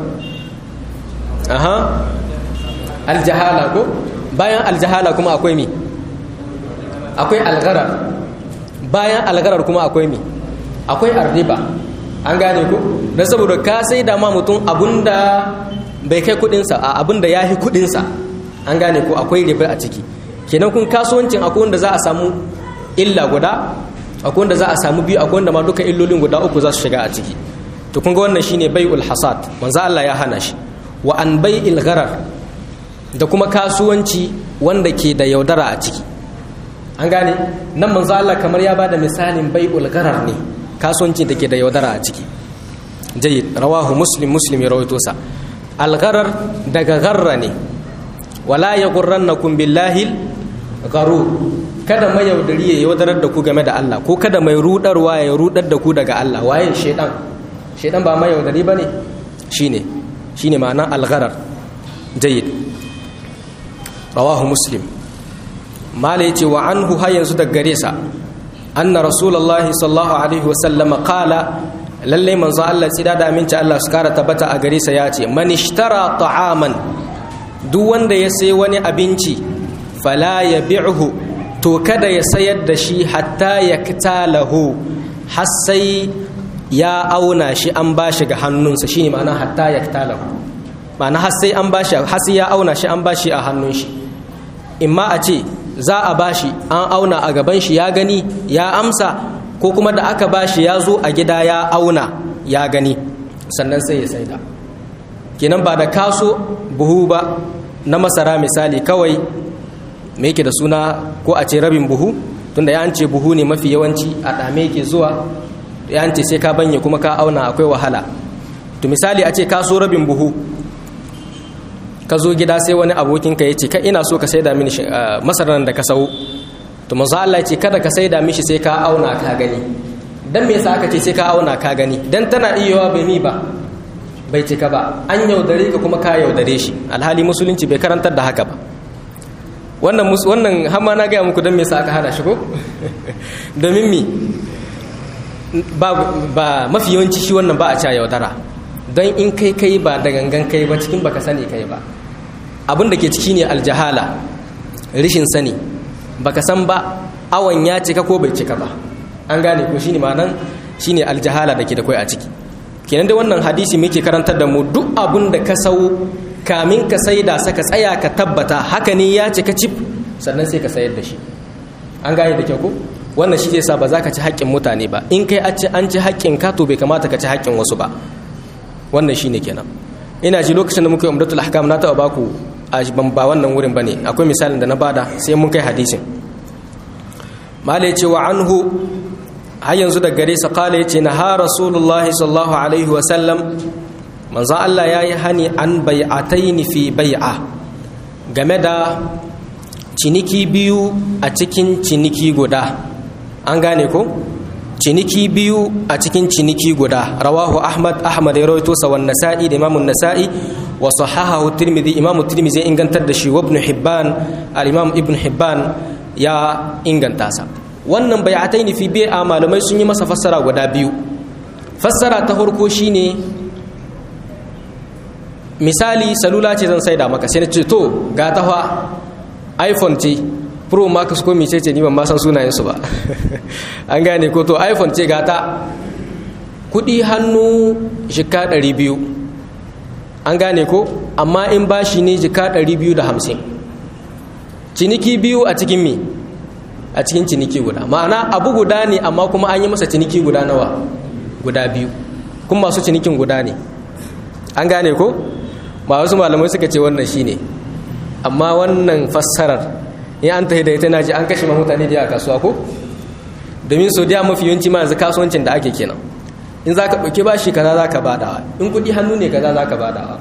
aha aljahala ko bayan aljahala kuma akwai mi akwai algarar bayan algarar kuma akwai mi akwai arriba an gane ku don saboda ka sai da ma mutum abinda bai kai kudinsa a abinda ya fi kudinsa an gane ku akwai riba a ciki kenan kun kasuwancin akwai wanda za a samu illa guda akwai wanda za a samu biyu akwai wanda ma duka illolin guda uku za su shiga a ciki to kun ga wannan shine bai'ul hasad manzo Allah ya hana shi wa an bai'il gharar da kuma kasuwanci wanda ke da yaudara a ciki an gane nan manzo Allah kamar ya bada misalin bai'ul gharar ne kasuwanci da ke da yaudara a ciki jayyid rawahu muslim muslim ya rawaito sa al gharar daga gharra ne wala yaghurrannakum billahi gharur kada mai yaudari ya yaudarar da ku game da Allah ko kada mai rudarwa ya rudar da ku daga Allah waye shedan shedan ba mai yaudari bane shine shine ma'anar al-gharar jayyid rawahu muslim mala yace wa anhu har yanzu daga gare sa anna rasulullahi sallallahu alaihi wa sallama qala lalle manzo Allah tsida da aminci Allah su kara tabbata a gare sa yace man ishtara ta'aman duk wanda ya sai wani abinci fala yabi'hu to kada ya sayar da shi hatta yaktalahu har sai ya auna shi an bashi ga hannunsa shine ma'ana hatta yaktalahu ma'ana har sai an bashi har sai ya auna shi an bashi a hannun shi imma a ce za a bashi an auna a gaban shi ya gani ya amsa ko kuma da aka bashi ya zo a gida ya auna ya gani sannan sai ya saida kenan ba da kaso buhu ba na masara misali kawai me yake da suna ko a ce rabin buhu tunda ya ce buhu ne mafi yawanci a ɗame yake zuwa ya ce sai ka banye kuma ka auna akwai wahala to misali a ce ka so rabin buhu ka zo gida sai wani abokinka ya ce ka ina so ka saida mini masarar da ka sau to manzo Allah ya ce kada ka saida mishi sai ka auna ka gani dan me yasa aka ce sai ka auna ka gani dan tana iyawa bai mi ba bai cika ba an yaudare ka kuma ka yaudare shi alhali musulunci bai karantar da haka ba wannan wannan hamma na gaya muku dan me yasa aka hana shi ko domin mi ba ba mafi yawanci shi wannan ba a ca yaudara don in kai kai ba da gangan kai ba cikin baka sani kai ba abin da ke ciki ne aljahala rishin sani baka san ba awon ya cika ko bai cika ba an gane ko shine ma'anan shine aljahala da ke da kai a ciki kenan da wannan hadisi muke karantar da mu duk abin da ka sau kamin ka saida saka tsaya ka tabbata haka ne ya cika cif sannan sai ka sayar da shi an gane da kyau ko wannan shi zai sa ba za ka ci haƙƙin mutane ba in kai an ci haƙƙin ka to bai kamata ka ci haƙƙin wasu ba wannan shine kenan ina ji lokacin da muka yi umdatul ahkam na taɓa baku a ban ba wannan wurin bane akwai misalin da na bada sai mun kai hadisin mala yace wa anhu har yanzu da gare sa kala yace na ha rasulullahi sallallahu alaihi wa sallam manzo Allah yayi hani an bai'ataini fi bai'a game da ciniki biyu a cikin ciniki guda an gane ko ciniki biyu a cikin ciniki guda rawahu ahmad ahmad ya rawaito sa wan nasa'i da imamun nasa'i wa sahahahu tirmidhi imam tirmidhi ya ingantar da shi wa ibn hibban al imam ibn hibban ya inganta sa wannan bai'ataini fi bai'a malamai sun yi masa fassara guda biyu fassara ta farko shine misali salula ce zan saida maka sai na ce to ga ta fa iphone ce pro max ko mice ce ni ban ma san sunayensu ba an gane ko to iphone ce gata kudi hannu jika 200 an gane ko amma in bashi ne jika 250 ciniki biyu a cikin mi a cikin ciniki guda ma'ana abu guda ne amma kuma an yi masa ciniki guda nawa guda biyu kuma masu cinikin guda ne an gane ko ba wasu malamai suka ce wannan shine amma wannan fassarar in an tafi da ita na ji an kashe ma mutane da a kasuwa ko domin so da mafi yawanci ma yanzu kasuwancin da ake kenan in za ka ɗauki bashi kaza za ka badawa in kuɗi hannu ne kaza za ka badawa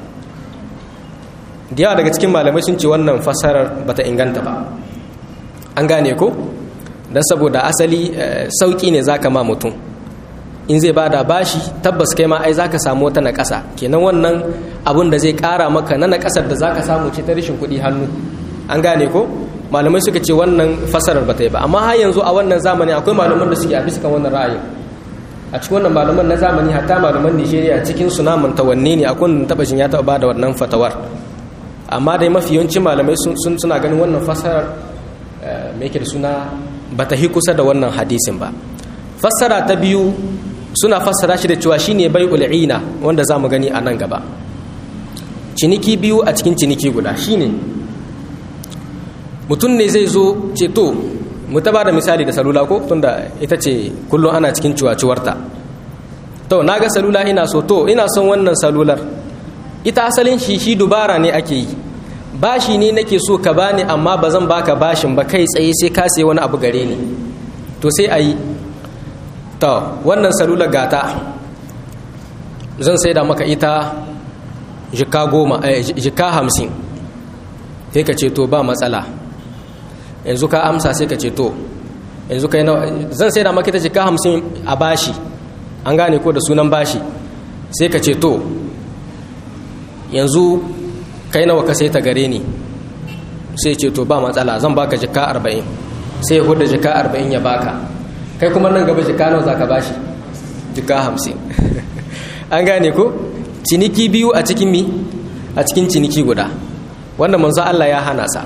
da yawa daga cikin malamai sun ce wannan fassarar bata inganta ba an gane ko don saboda asali sauƙi ne za ka ma mutum in zai bada bashi tabbas kai ma ai za ka samu wata naƙasa kenan wannan abun da zai ƙara maka na naƙasar da za ka samu ce ta rashin kuɗi hannu an gane ko malamai suka ce wannan fasarar ba ta yi ba amma har yanzu a wannan zamani akwai malaman da suke a bisa kan wannan ra'ayin a cikin wannan malaman na zamani hatta malaman nigeria cikin su namun tawanne ne akwai wanda taba ya taba bada wannan fatawar amma dai mafi yawancin malamai sun suna ganin wannan fasarar mai yake da suna ba ta hi kusa da wannan hadisin ba fassara ta biyu suna fassara shi da cewa shine bai ul'ina wanda za mu gani a nan gaba ciniki biyu a cikin ciniki guda shine mutum ne zai zo ce to mu ta ba da misali da salula ko tunda ita ce kullum ana cikin ciwaciwarta to na ga salula ina so to ina son wannan salular ita asalin shi shi dubara ne ake yi bashi ne nake so ka bani amma ba zan baka bashin ba kai tsaye sai ka sai wani abu gare ni to sai a yi to wannan salular gata zan sai da maka ita jika goma jika hamsin sai ka ce to ba matsala yanzu ka amsa sai ka ce to yanzu kai nawa zan sai da maka ita jika hamsin a bashi an gane ko da sunan bashi sai ka ce to yanzu kai nawa ka sai ta gare ni sai ce to ba matsala zan baka jika arba'in sai ya huda jika arba'in ya baka kai kuma nan gaba jika nawa za ka bashi jika hamsin an gane ko ciniki biyu a cikin mi a cikin ciniki guda wanda manzo Allah ya hana sa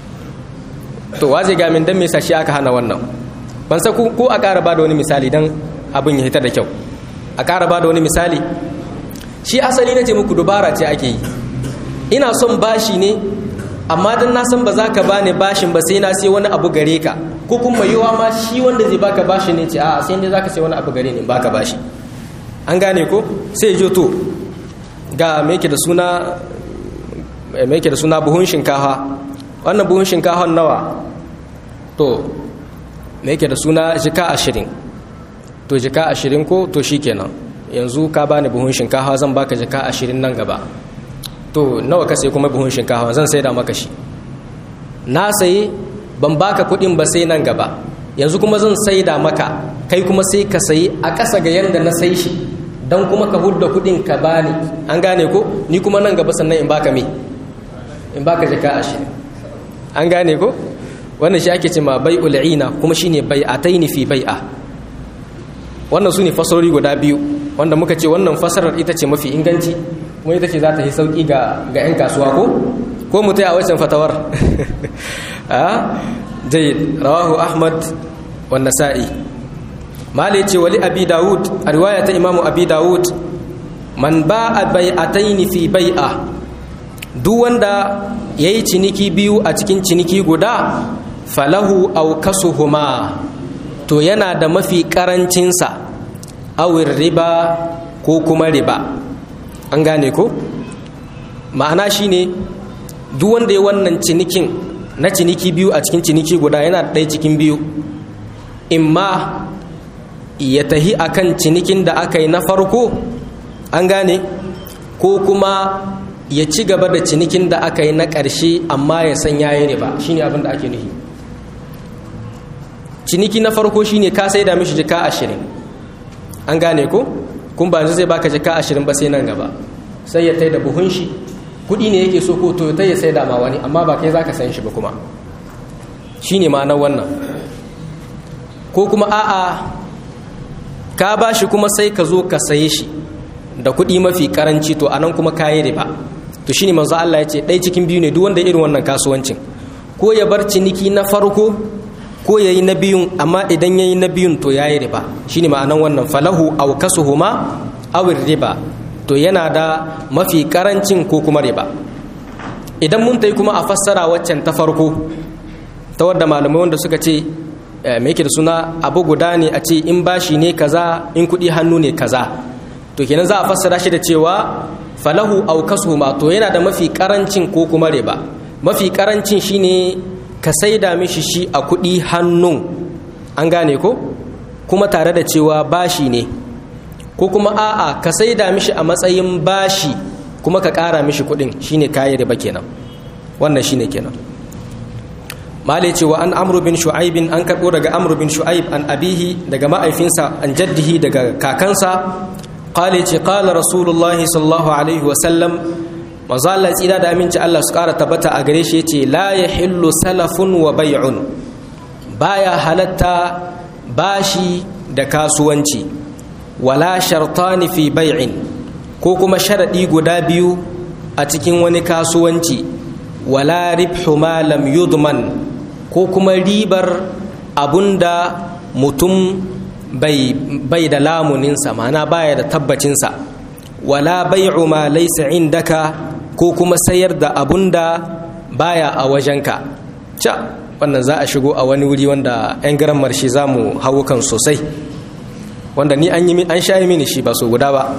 to waje ga min dan me yasa shi aka hana wannan ban sa ko a ƙara ba da wani misali dan abin ya hita da kyau a ƙara ba da wani misali shi asali na ce muku dubara ce ake yi ina son bashi ne amma dan na san ba za ka bani bashin ba sai na sai wani abu gare ka ko kuma yiwa ma shi wanda zai baka bashi ne ce a sai dai za ka sai wani abu gare ni baka bashi an gane ko sai jo to ga me yake da suna me yake da suna buhun shinkafa wannan buhun shinkafa nawa to me yake da suna jika ashirin to jika ashirin ko to shikenan yanzu ka bani buhun shinkafa zan baka jika ashirin nan gaba to nawa ka sai kuma buhun shinkafa zan sai da maka shi na sayi ban baka kuɗin ba sai nan gaba yanzu kuma zan sai da maka kai kuma sai ka sayi a ƙasa ga yanda na sai shi don kuma ka hudda kuɗin ka bani an gane ko ni kuma nan gaba sannan in baka me in baka jika ashirin an gane ko wannan shi ake cema bai ul'ina kuma shine bai'ataini fi bai'a wannan su ne fasarori guda biyu wanda muka ce wannan fasarar ita ce mafi inganci kuma ita ce za ta yi sauki ga 'yan kasuwa ko ko mutai a wancan fatawar jai rawahu ahmad wa nasa'i mali ce wali abi dawud a riwaya ta imamu abi dawud man ba'a bai'ataini fi bai'a duk wanda yayi ciniki biyu a cikin ciniki guda falahu aw kasuhuma to yana da mafi karancinsa awir riba ko kuma riba an gane ko ma'ana shine duk wanda ya wannan cinikin na ciniki biyu a cikin ciniki guda yana ɗaya cikin biyu imma ya tahi akan cinikin da aka yi na farko an gane ko kuma ya ci gaba da cinikin da aka yi na ƙarshe amma ya san yayi riba shine abin da ake nufi ciniki na farko shine ka sai da mishi jika ashirin an gane ko kun ba zai baka jika ashirin ba sai nan gaba sai ya tai da buhun shi kuɗi ne yake so ko to ya sai da ma wani amma ba kai zaka san shi ba kuma shine ma'anar wannan ko kuma a'a ka ba shi kuma sai ka zo ka saye shi da kuɗi mafi karanci to anan kuma kayi riba to shine manzo Allah ya ce ɗaya cikin biyu ne duk wanda irin wannan kasuwancin ko ya bar ciniki na farko ko ya yi na biyun amma idan ya yi na biyun to ya yi riba shi ne ma'anan wannan falahu au kasuhuma awin riba to yana da mafi karancin ko kuma riba idan mun ta kuma a fassara waccan ta farko ta wadda malamai wanda suka ce mai yake da suna abu guda ne a ce in bashi ne kaza in kuɗi hannu ne kaza to kenan za a fassara shi da cewa falahu au kasuhuma to yana da mafi karancin ko kuma riba mafi karancin shine ka saida mishi shi a kuɗi hannun an gane ko kuma tare da cewa bashi ne ko kuma a'a ka saida mishi a matsayin bashi kuma ka ƙara mishi kuɗin shine kayi riba kenan wannan shine kenan malai cewa an amru bin shu'aibin an karɓo daga amru bin shu'aib an abihi daga ma'aifinsa an jaddihi daga kakansa qala ce qala rasulullahi sallallahu alaihi wa sallam manzo Allah tsira da aminci Allah su ƙara tabbata a gare shi yace la yahillu salafun wa bay'un baya halatta bashi da kasuwanci wala shartani fi bay'in ko kuma sharadi guda biyu a cikin wani kasuwanci wala ribhu ma lam yudman ko kuma ribar abunda mutum bai bai da lamuninsa ma'ana baya da tabbacinsa wala bai'u ma laysa indaka ko kuma sayar da abun da baya a wajenka ca wannan za a shigo a wani wuri wanda 'yan garan marshi za mu hau kan sosai wanda ni an yi an sha mini shi ba so guda ba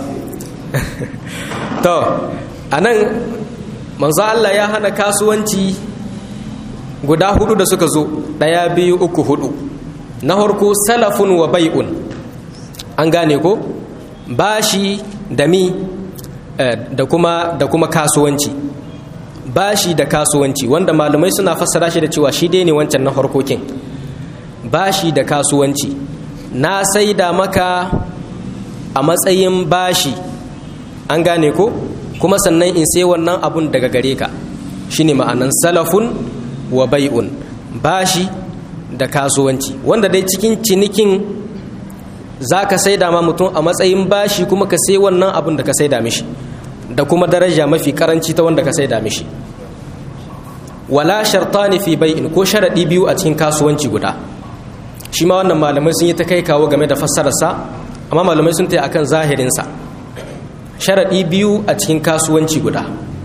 to a nan manzo Allah ya hana kasuwanci guda hudu da suka zo ɗaya biyu uku hudu na harko salafun wa bai'un an gane ko bashi da mi da kuma da kuma kasuwanci bashi da kasuwanci wanda malamai suna fassara shi da cewa shi dai ne wancan na harkokin bashi da kasuwanci na saida maka a matsayin bashi an gane ko kuma sannan in sai wannan abun daga gare ka shine ma'anan salafun wa bai'un bashi da kasuwanci wanda dai cikin cinikin za ka saida ma mutum a matsayin bashi kuma ka sai wannan abun da ka saida mishi da kuma daraja mafi karanci ta wanda ka saida mishi wala shartani fi bai'in ko sharadi biyu a cikin kasuwanci guda shi ma wannan malamai sun yi ta kai kawo game da fassararsa amma malamai sun taya akan zahirinsa sharadi biyu a cikin kasuwanci guda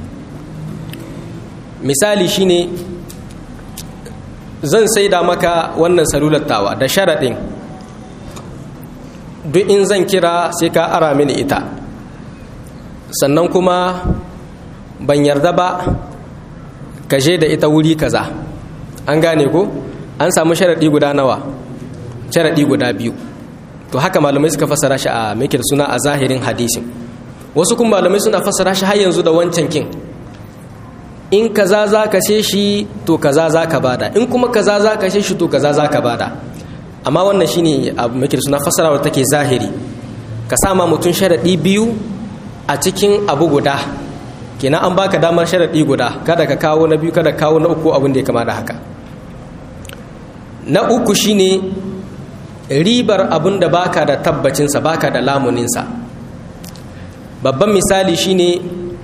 misali shine zan saida maka wannan salular tawa da sharadin duk in zan kira sai ka ara mini ita sannan kuma ban yarda ba ka je da ita wuri kaza an gane ko an samu sharaɗi guda nawa sharaɗi guda biyu to haka malamai suka fassara shi a mai suna a zahirin hadisin wasu kuma malamai suna fassara shi har yanzu da wancan kin in kaza za ka she shi to kaza za ka bada in kuma kaza za ka she shi to kaza za ka bada amma wannan shine abu mai suna fassarawar take zahiri ka sama mutum sharaɗi biyu a cikin abu guda kenan an baka damar sharaɗi guda kada ka kawo na biyu kada kawo na uku abin da ya kama da haka na uku shine ribar abin da baka da tabbacinsa baka da lamuninsa babban misali shine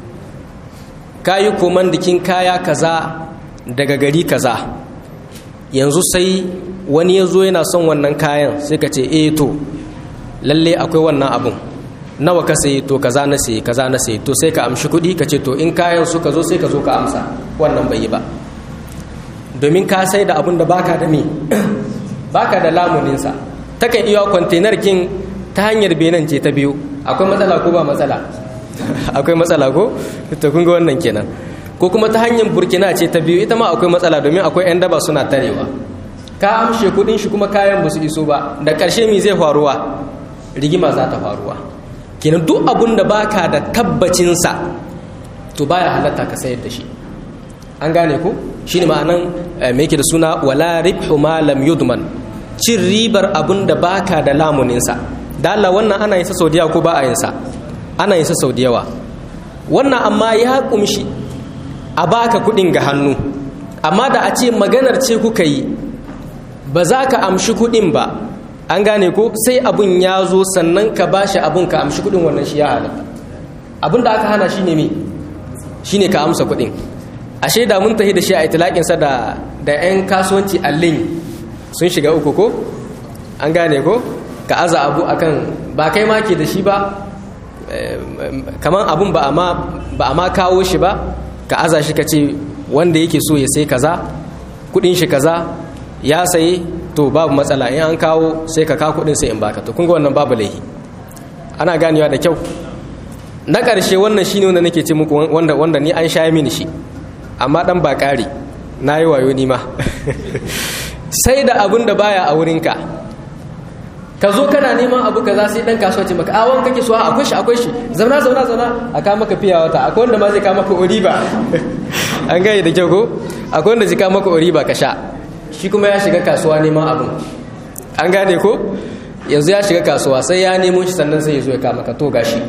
kayi komandikin kaya kaza daga gari kaza yanzu sai wani ya zo yana son wannan kayan sai ka ce eh to lalle akwai wannan abun nawa ka sayi to kaza na sayi kaza na sayi to sai ka amshi kuɗi ka ce to in kayan suka zo sai ka zo ka amsa wannan bai yi ba domin ka sai da abun da baka da me baka da lamuninsa takan iya kwantenar kin ta hanyar benin ce ta biyu akwai matsala ko ba matsala akwai matsala ko to kun ga wannan kenan ko kuma ta hanyar burkina ce ta biyu ita ma akwai matsala domin akwai 'yan daba suna tarewa ka amshe kudin shi kuma kayan ba su iso ba da ƙarshe mi zai faruwa rigima za ta faruwa kenan duk abun da baka da tabbacinsa to baya halatta ka sayar da shi an gane ko shine ma'anan me yake da suna wala ribhu ma lam yudman cin ribar abun da baka da lamuninsa da Allah wannan ana yin sa sau da ko ba a yin sa ana yin sa sau da yawa wannan amma ya kumshi a baka kudin ga hannu amma da a ce maganar ce kuka yi ba za ka amshi kudin ba an gane ko sai abun ya zo sannan ka bashi abun ka amshi kudin wannan shi ya halatta abun da aka hana shi ne me shi ne ka amsa kudin ashe da mun tafi da shi a itilakinsa da da 'yan kasuwanci allin sun shiga uku ko an gane ko ka aza abu akan ba kai ma ke da shi ba kamar abun ba a ma kawo shi ba ka aza shi ka ce wanda yake so ya sai kaza kudin shi kaza ya sayi to babu matsala in an kawo sai ka kawo kudin sai in baka to kun ga wannan babu laihi ana ganewa da kyau na ƙarshe wannan shine wanda nake ce muku wanda wanda ni an sha mini shi amma dan ba ƙari na yi wayo ni ma sai da abun da baya a wurinka ka zo kana neman abu kaza sai dan kasuwa ce maka awon kake so akwai shi akwai shi zauna zauna zauna a ka maka fiya wata akwai wanda ma zai ka maka oriba an gaya da kyau ko akwai wanda zai ka maka oriba ka sha shi kuma ya shiga kasuwa neman abin an gane ko yanzu ya shiga kasuwa sai ya nemo shi sannan sai ya zo ya ka maka to gashi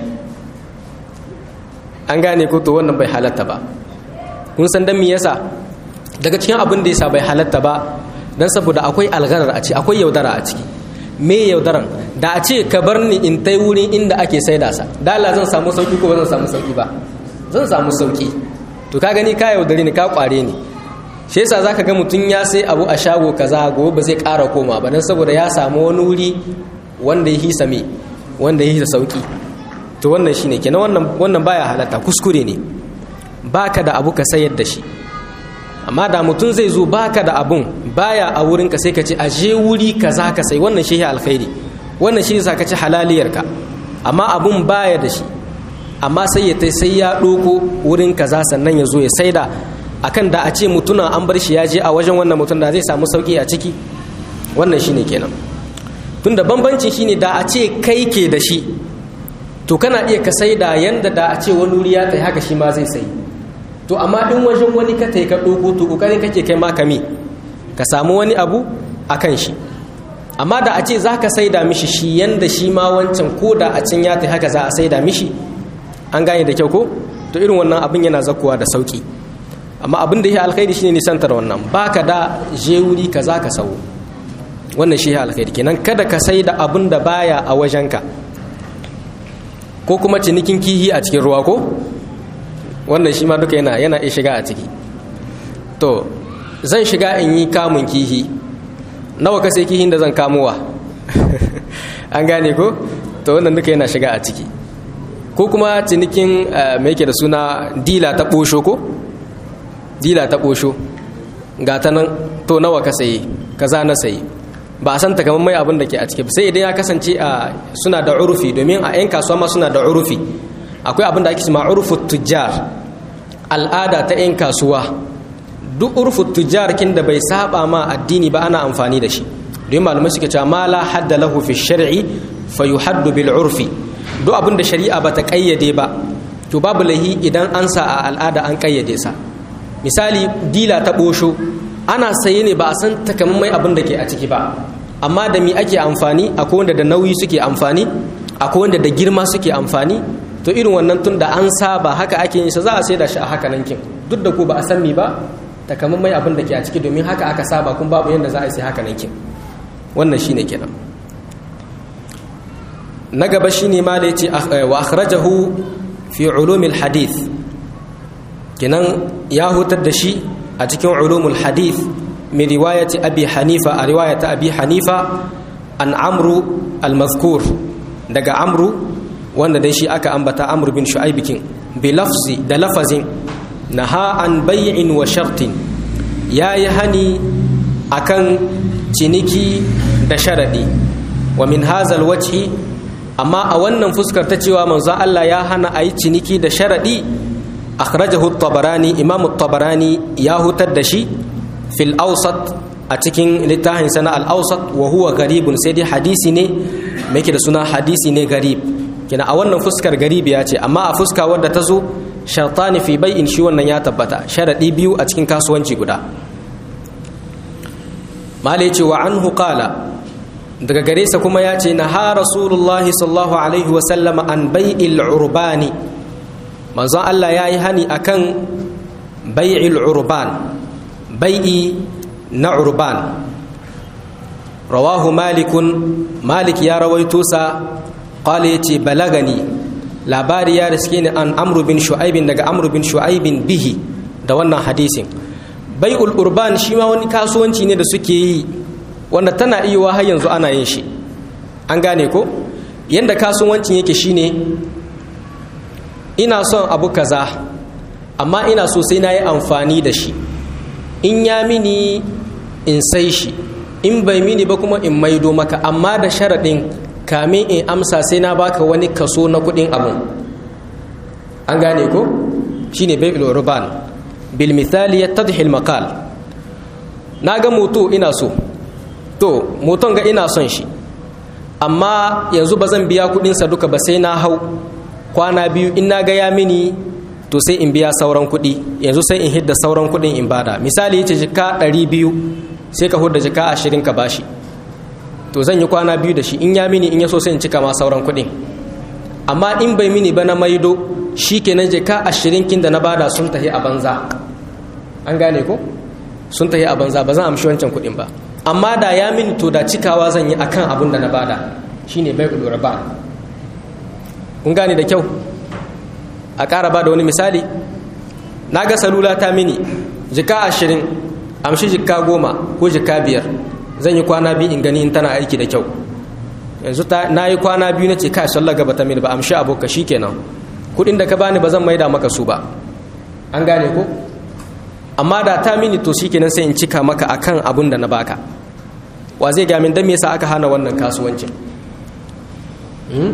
an gane ko to wannan bai halatta ba kun san dan me yasa daga cikin abin da yasa bai halatta ba dan saboda akwai algarar a ciki akwai yaudara a ciki me yaudaran da a ce ka bar ni in tai wurin inda ake saida sa da Allah zan samu sauki ko ba zan samu sauki ba zan samu sauki to ka gani ka yaudare ni ka kware ni shi yasa zaka ga mutum ya sai abu a shago kaza gobe ba zai ƙara koma ba dan saboda ya samu wani wuri wanda ya hisa me wanda ya hisa sauki to wannan shine kenan wannan wannan baya halatta kuskure ne baka da abu ka sayar da shi amma da mutum zai zo baka da abun baya a wurin ka sai ka ce aje wuri kaza ka sai wannan shi alkhairi wannan shi yasa ka ci halaliyarka amma abun baya da shi amma sai ya tai sai ya doko wurin kaza sannan ya zo ya saida akan da a ce mutuna an bar shi ya je a wajen wannan mutum da zai samu sauki a ciki wannan shine kenan tunda bambancin shine da a ce kai ke da shi to kana iya ka saida yanda da a ce wani wuri ya tai haka shi ma zai sai to amma in wajen wani ka tai ka ɗoko to ƙoƙarin kake kai ma kame ka samu wani abu a kan shi amma da a ce za ka saida mishi shi yanda shi ma wancan ko da a can ya tai haka za a saida mishi an gane da kyau ko to irin wannan abin yana zakuwa da sauki amma abin da ya alkhairi shine nisantar wannan baka da je wuri ka za ka sau wannan shi ya alkhairi kenan kada ka sai da abin da baya a wajenka ko kuma cinikin kihi a cikin ruwa ko wannan shi ma duka yana yana iya shiga a ciki to zan shiga in yi kamun kihi nawa ka sai kihin da zan kamowa an gane ko to wannan duka yana shiga a ciki ko kuma cinikin mai yake da suna dila ta ɓosho ko dila ta ɓosho ga ta nan to nawa ka sayi kaza na sayi ba a san takamaiman mai abin da ke a ciki sai idan ya kasance a suna da urufi domin a 'yan kasuwa ma suna da urufi akwai abin da ake cima urufu tujjar al'ada ta 'yan kasuwa duk urfu tujjar kin da bai saba ma addini ba ana amfani da shi don malamai suke cewa ma la hadda lahu fi shar'i fa yuhaddu bil urfi duk abin da shari'a ba ta kayyade ba to babu lahi idan an sa a al'ada an kayyade sa misali dila ta bosho ana saye ne ba a san takamaimai abin da ke a ciki ba amma da mi ake amfani akwai wanda da nauyi suke amfani akwai wanda da girma suke amfani to irin wannan tun da an saba haka ake yin sa za a sai da shi a haka nan kin duk da ko ba a san mi ba takamaimai abin da ke a ciki domin haka aka saba kun babu yadda za a sai haka nan kin wannan shine kenan na gaba shine ma da yace wa akhrajahu fi ulumil hadith kenan ya hutar da shi a cikin ulumul hadith min riwayati abi hanifa a riwayata abi hanifa an amru al-mazkur daga amru wanda dai shi aka ambata amru bin shu'aibikin bi lafzi da lafazin naha an bay'in wa shartin yayi hani akan ciniki da sharadi wa min hazal wajhi amma a wannan fuskar ta cewa manzon Allah ya hana a yi ciniki da sharadi akhrajahu at-tabarani imam at-tabarani ya hutar da shi fil awsat a cikin littafin sana al-awsat wa huwa garibun sai dai hadisi ne me da suna hadisi ne garib kina a wannan fuskar garib ya ce amma a fuska wadda ta zo shartani fi bai'in shi wannan ya tabbata sharadi biyu a cikin kasuwanci guda mala ce wa anhu qala daga gare sa kuma ya ce na ha rasulullahi sallallahu alaihi wasallam an bai'il urbani manzon Allah ya yi hani akan bai'il urban bai'i na urban rawahu malikun malik ya rawaito sa qala yace balagani labari ya riske ni an amru bin shu'aibin daga amru bin shu'aibin bihi da wannan hadisin bai'ul urban shi ma wani kasuwanci ne da suke yi wanda tana iya har yanzu ana yin shi an gane ko yanda kasuwancin yake shine ina son abu kaza amma ina so sai na yi amfani da shi in ya mini in sai shi in bai mini ba kuma in maido maka amma da sharaɗin kamin in amsa sai na baka wani kaso na kuɗin abun an gane ko shine bai'ul urban bil misali yattadhi al maqal na ga moto ina so to moton ga ina son shi amma yanzu ba zan biya kudinsa duka ba sai na hau kwana biyu in na ga ya mini to sai in biya sauran kudi yanzu sai in hidda sauran kudin in bada misali yace jika ɗari biyu sai ka hudda jika ashirin ka bashi to zan yi kwana biyu da shi in ya mini in ya so sai in cika ma sauran kudin amma in bai mini ba na maido shi kenan jika ashirin kin da na bada sun tahi a banza an gane ko sun tahi a banza ba zan amshi wancan kudin ba amma da ya mini to da cikawa zan yi akan abin da na bada shine bai ulura ba kun gane da kyau a ƙara ba da wani misali na ga salula ta mini jika ashirin amshi jika goma ko jika biyar zan yi kwana biyu in gani in tana aiki da kyau yanzu na yi kwana biyu na ce ka sallar gaba ta mini ba amshi aboka shi kenan kudin da ka bani ba zan maida maka su ba an gane ko amma da ta mini to shikenan sai in cika maka akan abun da na baka wa zai ga min dan me yasa aka hana wannan kasuwancin hmm?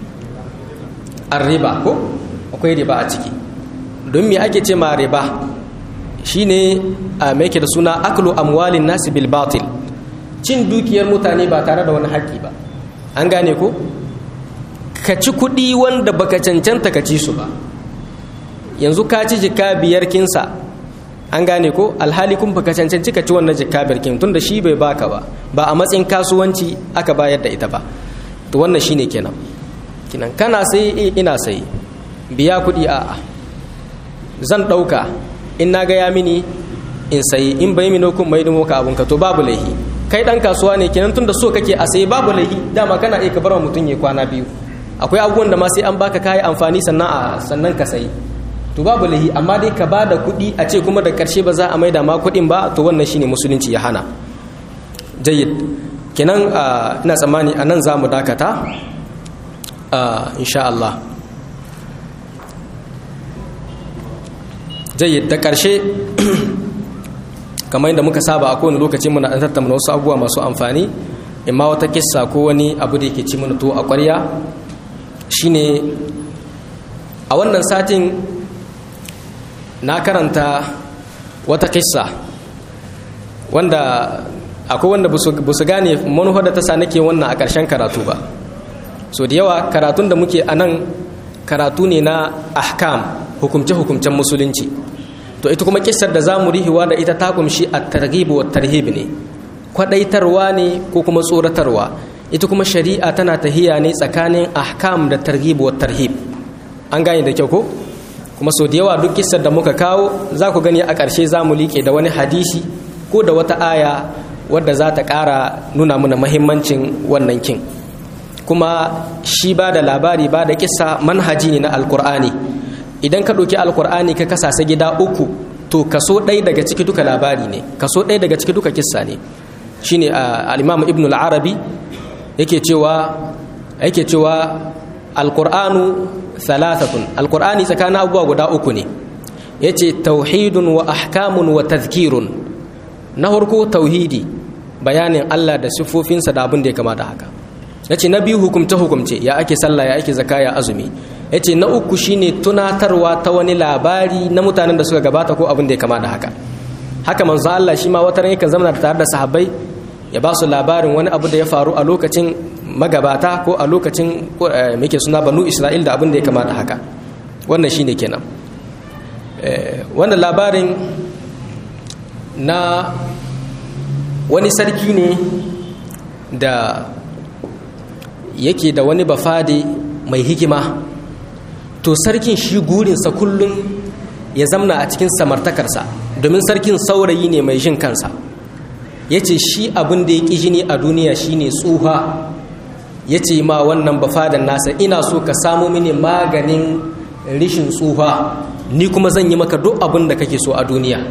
riba ko akwai riba a ciki don me ake ce ma riba shine a mai da suna aklu amwalin nasi bil batil cin dukiyar mutane ba tare da wani haƙƙi ba an gane ko ka ci kuɗi wanda baka cancanta ka ci su ba yanzu ka ci jika biyar kinsa an gane ko alhali kun baka cancanci ka ci wannan jika biyar kin tunda shi bai baka ba ba a matsayin kasuwanci aka bayar da ita ba to wannan shine kenan kinan kana sai eh ina sai biya kuɗi a zan ɗauka in na ga ya mini in sayi in bai mino kun mai dumo ka abunka to babu laihi kai dan kasuwa ne kenan tunda so kake a sayi babu laihi dama kana iya ka bar wa mutum ya kwana biyu akwai abubuwan da ma sai an baka kayi amfani sannan a sannan ka sayi to babu lahi amma dai ka bada kuɗi a ce kuma da ƙarshe ba za a maida ma kuɗin ba to wannan shine musulunci ya hana jayyid kenan ina tsammani a nan za mu dakata insha Allah jayyid da ƙarshe kamar yadda muka saba a kowane lokaci muna ɗan tattauna wasu abubuwa masu amfani imma wata kissa ko wani abu da yake ci mana to a ƙwarya shine a wannan satin na karanta wata kissa wanda akwai wanda ba su gane manufa da ta sa nake wannan a ƙarshen karatu ba so da yawa karatun da muke a nan karatu ne na ahkam hukumce-hukumcen musulunci to ita kuma kissar da za mu rihiwa da ita ta kumshi a targhib wa tarhib ne kwadaitarwa ne ko kuma tsoratarwa ita kuma shari'a tana tahiya ne tsakanin ahkam da targhib wa tarhib an gane da kyau ko kuma so da yawa duk kissar da muka kawo za ku gani a ƙarshe za mu liƙe da wani hadisi ko da wata aya wadda za ta ƙara nuna mana mahimmancin wannan kin kuma shi ba da labari ba da kissa manhaji ne na alkur'ani idan ka ɗauki alkur'ani ka kasasa gida uku to kaso ɗaya daga ciki duka labari ne kaso ɗaya daga ciki duka kissa ne shine al-imam ibn al-arabi yake cewa yake cewa alkur'anu thalathatun alkur'ani tsakanin abubuwa guda uku ne yace tauhidun wa ahkamun wa tazkirun na farko tauhidi bayanin Allah da siffofinsa da abin da ya kama da haka yace na biyu hukumce hukumce ya ake sallah ya ake zaka ya azumi yace na uku shine tunatarwa ta wani labari na mutanen da suka gabata ko abin da ya kama da haka haka manzo Allah shi ma wata ran yakan zama tare da sahabbai ya ba su labarin wani abu da ya faru a lokacin magabata ko a lokacin muke suna banu Isra'il da abin da ya kama da haka wannan shine kenan wannan labarin na wani sarki ne da yake da wani bafade mai hikima to sarkin shi gurinsa kullum ya zamna a cikin samartakarsa domin sarkin saurayi ne mai jin kansa ya ce shi abin da ya ƙi jini a duniya shine tsuha ya ce ma wannan bafadan nasa ina so ka samu mini maganin rishin tsuha ni kuma zan yi maka duk abin da kake so a duniya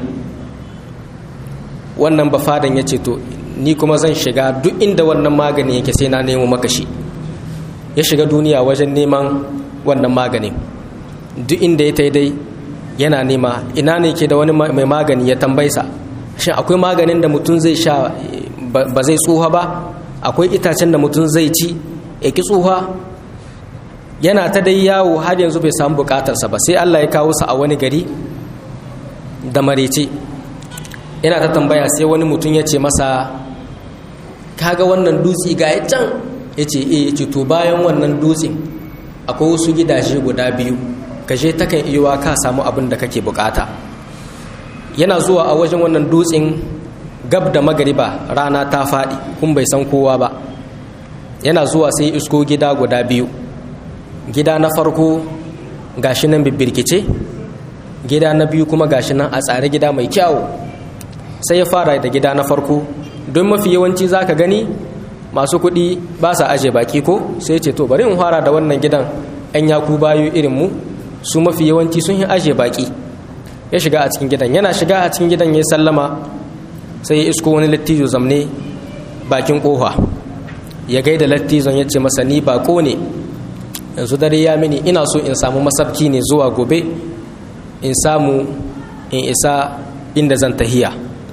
wannan bafadan ya ce to ni kuma zan shiga duk inda wannan magani yake sai na nemo maka shi ya shiga duniya wajen neman wannan maganin duk inda ya dai yana nema ina ne ke da wani mai magani ya tambaisa shin akwai maganin da mutum zai sha ba zai tsuha ba akwai itacen da mutum zai ci ya ki tsuha yana ta dai yawo har yanzu bai samu bukatarsa ba sai allah ya kawo sa a wani gari da marece yana ta tambaya sai wani mutum ya ce masa kaga wannan dutse ga ya can ya ce e ya ce to bayan wannan dutsen akwai wasu gidaje guda biyu ka je takan iya ka samu abin da kake bukata yana zuwa a wajen wannan dutsen gab da magariba rana ta faɗi kun bai san kowa ba yana zuwa sai isko gida guda biyu gida na farko gashi nan bibbirkice gida na biyu kuma gashi nan a tsare gida mai kyawu sai ya fara da gida na farko don mafi yawanci za ka gani masu kuɗi ba sa aje baki ko sai ce to bari in fara da wannan gidan 'yan yaku bayu irin mu su mafi yawanci sun yi aje baki ya shiga a cikin gidan yana shiga a cikin gidan ya sallama sai ya isko wani lattijo zamne bakin kofa ya gaida lattizon ya ce masa ni bako ne yanzu dare ya mini ina so in samu masabki ne zuwa gobe in samu in isa inda zan tahiya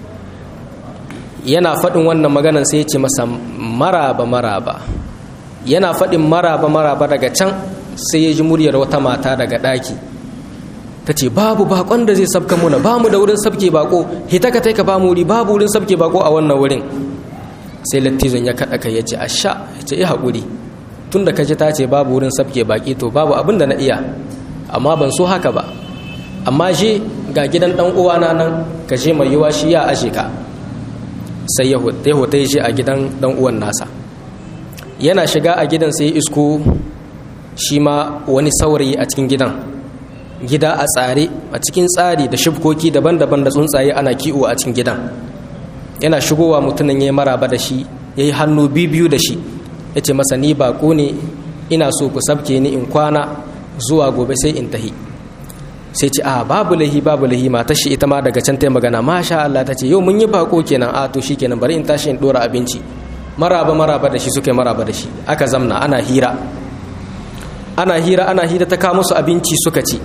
yana faɗin wannan maganan sai ya ce masa maraba maraba yana faɗin maraba maraba daga can sai ya ji muryar wata mata daga ɗaki ta ce babu bakon da zai sabka muna ba mu da wurin sabke bako hita ka taika ba mu wuri babu wurin sabke bako a wannan wurin sai lattizon ya kaɗa kai ya ce asha ya ce ya haƙuri tun da kaji ta ce babu wurin sabke baki to babu abin da na iya amma ban so haka ba amma je ga gidan ɗan uwana nan ka je mai yiwa shi ya ashe ka sai ya hota ya a gidan ɗan uwan nasa yana shiga a gidan sai isko shi ma wani saurayi a cikin gidan gida a tsare a cikin tsari da shibkoki daban-daban da tsuntsaye ana kiwo a cikin gidan yana shigowa mutumin ya yi maraba da shi ya yi hannu biyu da shi ya ce masa ni bako ne ina so ku sabke ni in kwana zuwa gobe sai in tahi sai ce a babu lahi babu lahi mata shi ita ma daga can ta magana masha Allah ta ce yau mun yi bako kenan a to kenan bari in tashi in dora abinci maraba maraba da shi suka yi maraba da shi aka zamna ana hira ana hira ana hira ta kawo musu abinci suka ci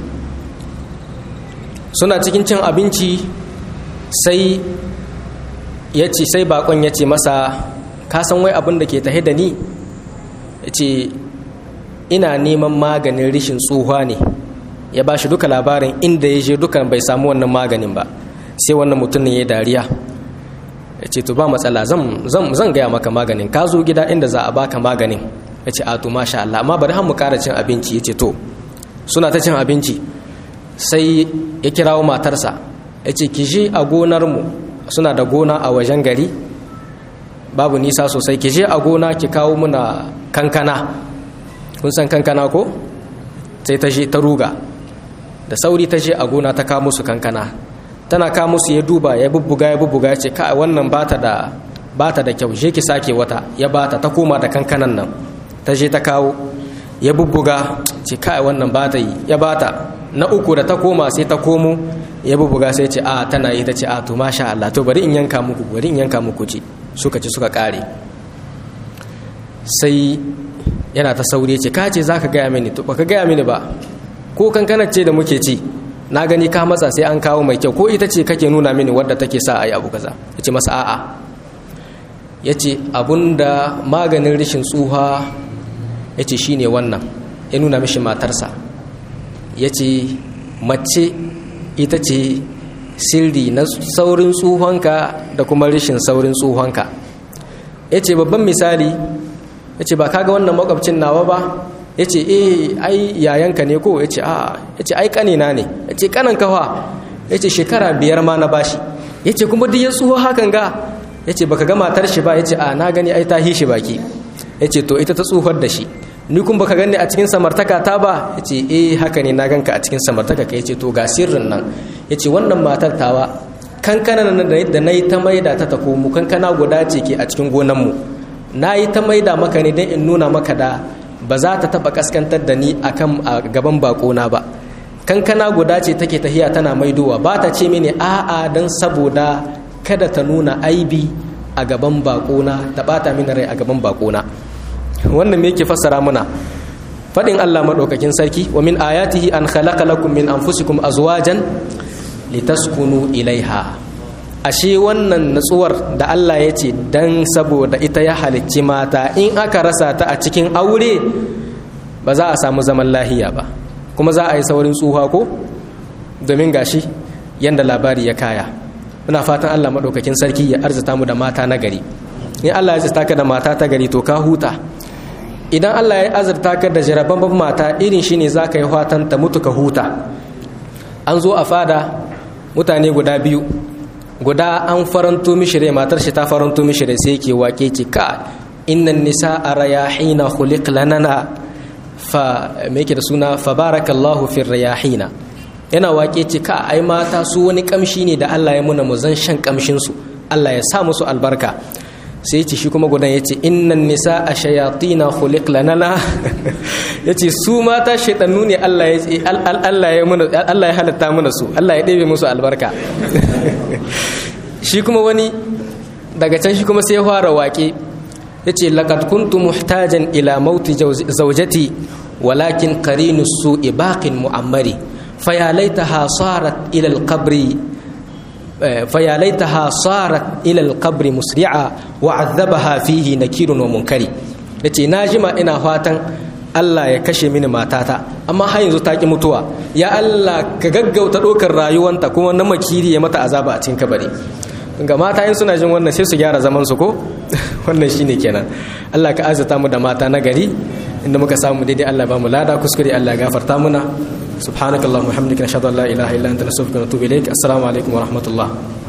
suna cikin cin abinci sai ya ce sai bakon ya ce masa ka san wai abin da ke tahe da ni ya ce ina neman maganin rishin tsohuwa ne ya ba shi duka labarin inda ya je dukan bai samu wannan maganin ba sai wannan mutumin ya dariya ya ce to ba matsala zan gaya maka maganin ka zo gida inda za a baka maganin ya ce a to masha Allah amma bari mu kara cin abinci ya ce to suna ta cin abinci sai ya kirawo matarsa ya ce ki je a gonarmu suna da gona a wajen gari babu nisa sosai ki je a gona ki kawo muna kankana kun san kankana ko sai ta je ta ruga da sauri ta je a gona ta kawo musu kankana tana kawo musu ya duba ya bubbuga ya bubbuga ya ce ka wannan bata da bata da kyau je ki sake wata ya bata ta koma da kankanan nan ta je ta kawo ya bubbuga ce ka wannan bata yi ya bata na uku da ta koma sai ta komo ya bubbuga sai ce a tana yi ta ce a to masha Allah to bari in yanka muku bari in yanka muku ci suka ci suka kare sai yana ta sauri ce ka ce zaka gaya mini to baka gaya mini ba ko kankanar ce da muke ci na gani ka matsa sai an kawo mai kyau ko ita ce kake nuna mini wadda take sa a yi abu kaza ya ce masa a'a ya ce abunda maganin rishin tsuha ya ce shi ne wannan ya nuna mishi matarsa ya ce mace ita ce sirri na saurin tsuhonka da kuma rishin saurin tsuhonka ya ce babban misali ya ce ba kaga wannan makwabcin nawa ba ya ce eh ai yayanka ne ko ya ce a ya ce ai kanina ne ya ce kanan kawa ya ce shekara biyar ma na bashi ya ce kuma duk ya tsuho hakan ga ya ce baka ga matar shi ba ya ce a na gani ai ta hi shi baki ya ce to ita ta tsuhar da shi ni kun baka gani a cikin samartaka ta ba ya ce eh haka ne na ganka a cikin samartaka ka ya ce to ga sirrin nan ya ce wannan matar tawa kankana da na yi ta maida ta ta komo kankana guda ce ke a cikin gonanmu na yi ta maida maka ne don in nuna maka da ba za ta taba kaskantar da ni akan a gaban bakona ba kankana guda ce take tahiya tana maidowa ba ta ce mini a'a don saboda kada ta nuna aibi a gaban bakona ta bata mini rai a gaban bakona wannan me yake fassara muna fadin Allah madaukakin sarki wa min ayatihi an khalaqa lakum min anfusikum azwajan litaskunu ilaiha ashe wannan natsuwar da Allah ya ce dan saboda ita ya halicci mata in aka rasa ta a cikin aure ba za a samu zaman lahiya ba kuma za a yi saurin tsuha ko domin gashi yanda labari ya kaya muna fatan Allah maɗaukakin sarki ya arzita mu da mata na gari in Allah ya zata ka da mata ta gari to ka huta idan Allah ya azurta ka da jarababban mata irin shine za ka yi fatan ta mutu ka huta an zo a fada mutane guda biyu guda an faranto mishire matar shi ta faranto mishire sai yake wake ce ka innan nisa a rayahina khuliq lanana fa me yake da suna fa barakallahu fi rayahina yana wake ce ka ai mata su wani kamshi ne da Allah ya muna mu zan shan kamshin su Allah ya sa musu albarka sai ce shi kuma gudan yace innan nisa a shayatina khuliq lanana yace su mata shaidannu ne Allah ya Allah ya muna Allah ya halatta mana su Allah ya ɗebe musu albarka shi kuma wani daga can shi kuma sai ya fara waƙe ya ce laƙad kuntu muhtajan ila mauti zaujati walakin qarinu su'i baqin mu'ammari fayalaitaha sarat ila al-qabri fayalaitaha sarat ila al-qabri musri'a wa 'adhabaha fihi nakirun wa munkari yace na jima ina fatan Allah ya kashe mini matata amma har yanzu ta ki mutuwa ya Allah ka gaggauta ɗaukar rayuwanta kuma na makiri ya mata azaba a cikin kabari ga mata in suna jin wannan sai su gyara zaman su ko wannan shine kenan Allah ka azata mu da mata na gari inda muka samu daidai Allah ba mu lada kuskure Allah gafarta muna subhanakallahumma hamdika nashhadu an la ilaha illa anta nastaghfiruka wa natubu ilaik assalamu alaikum wa rahmatullah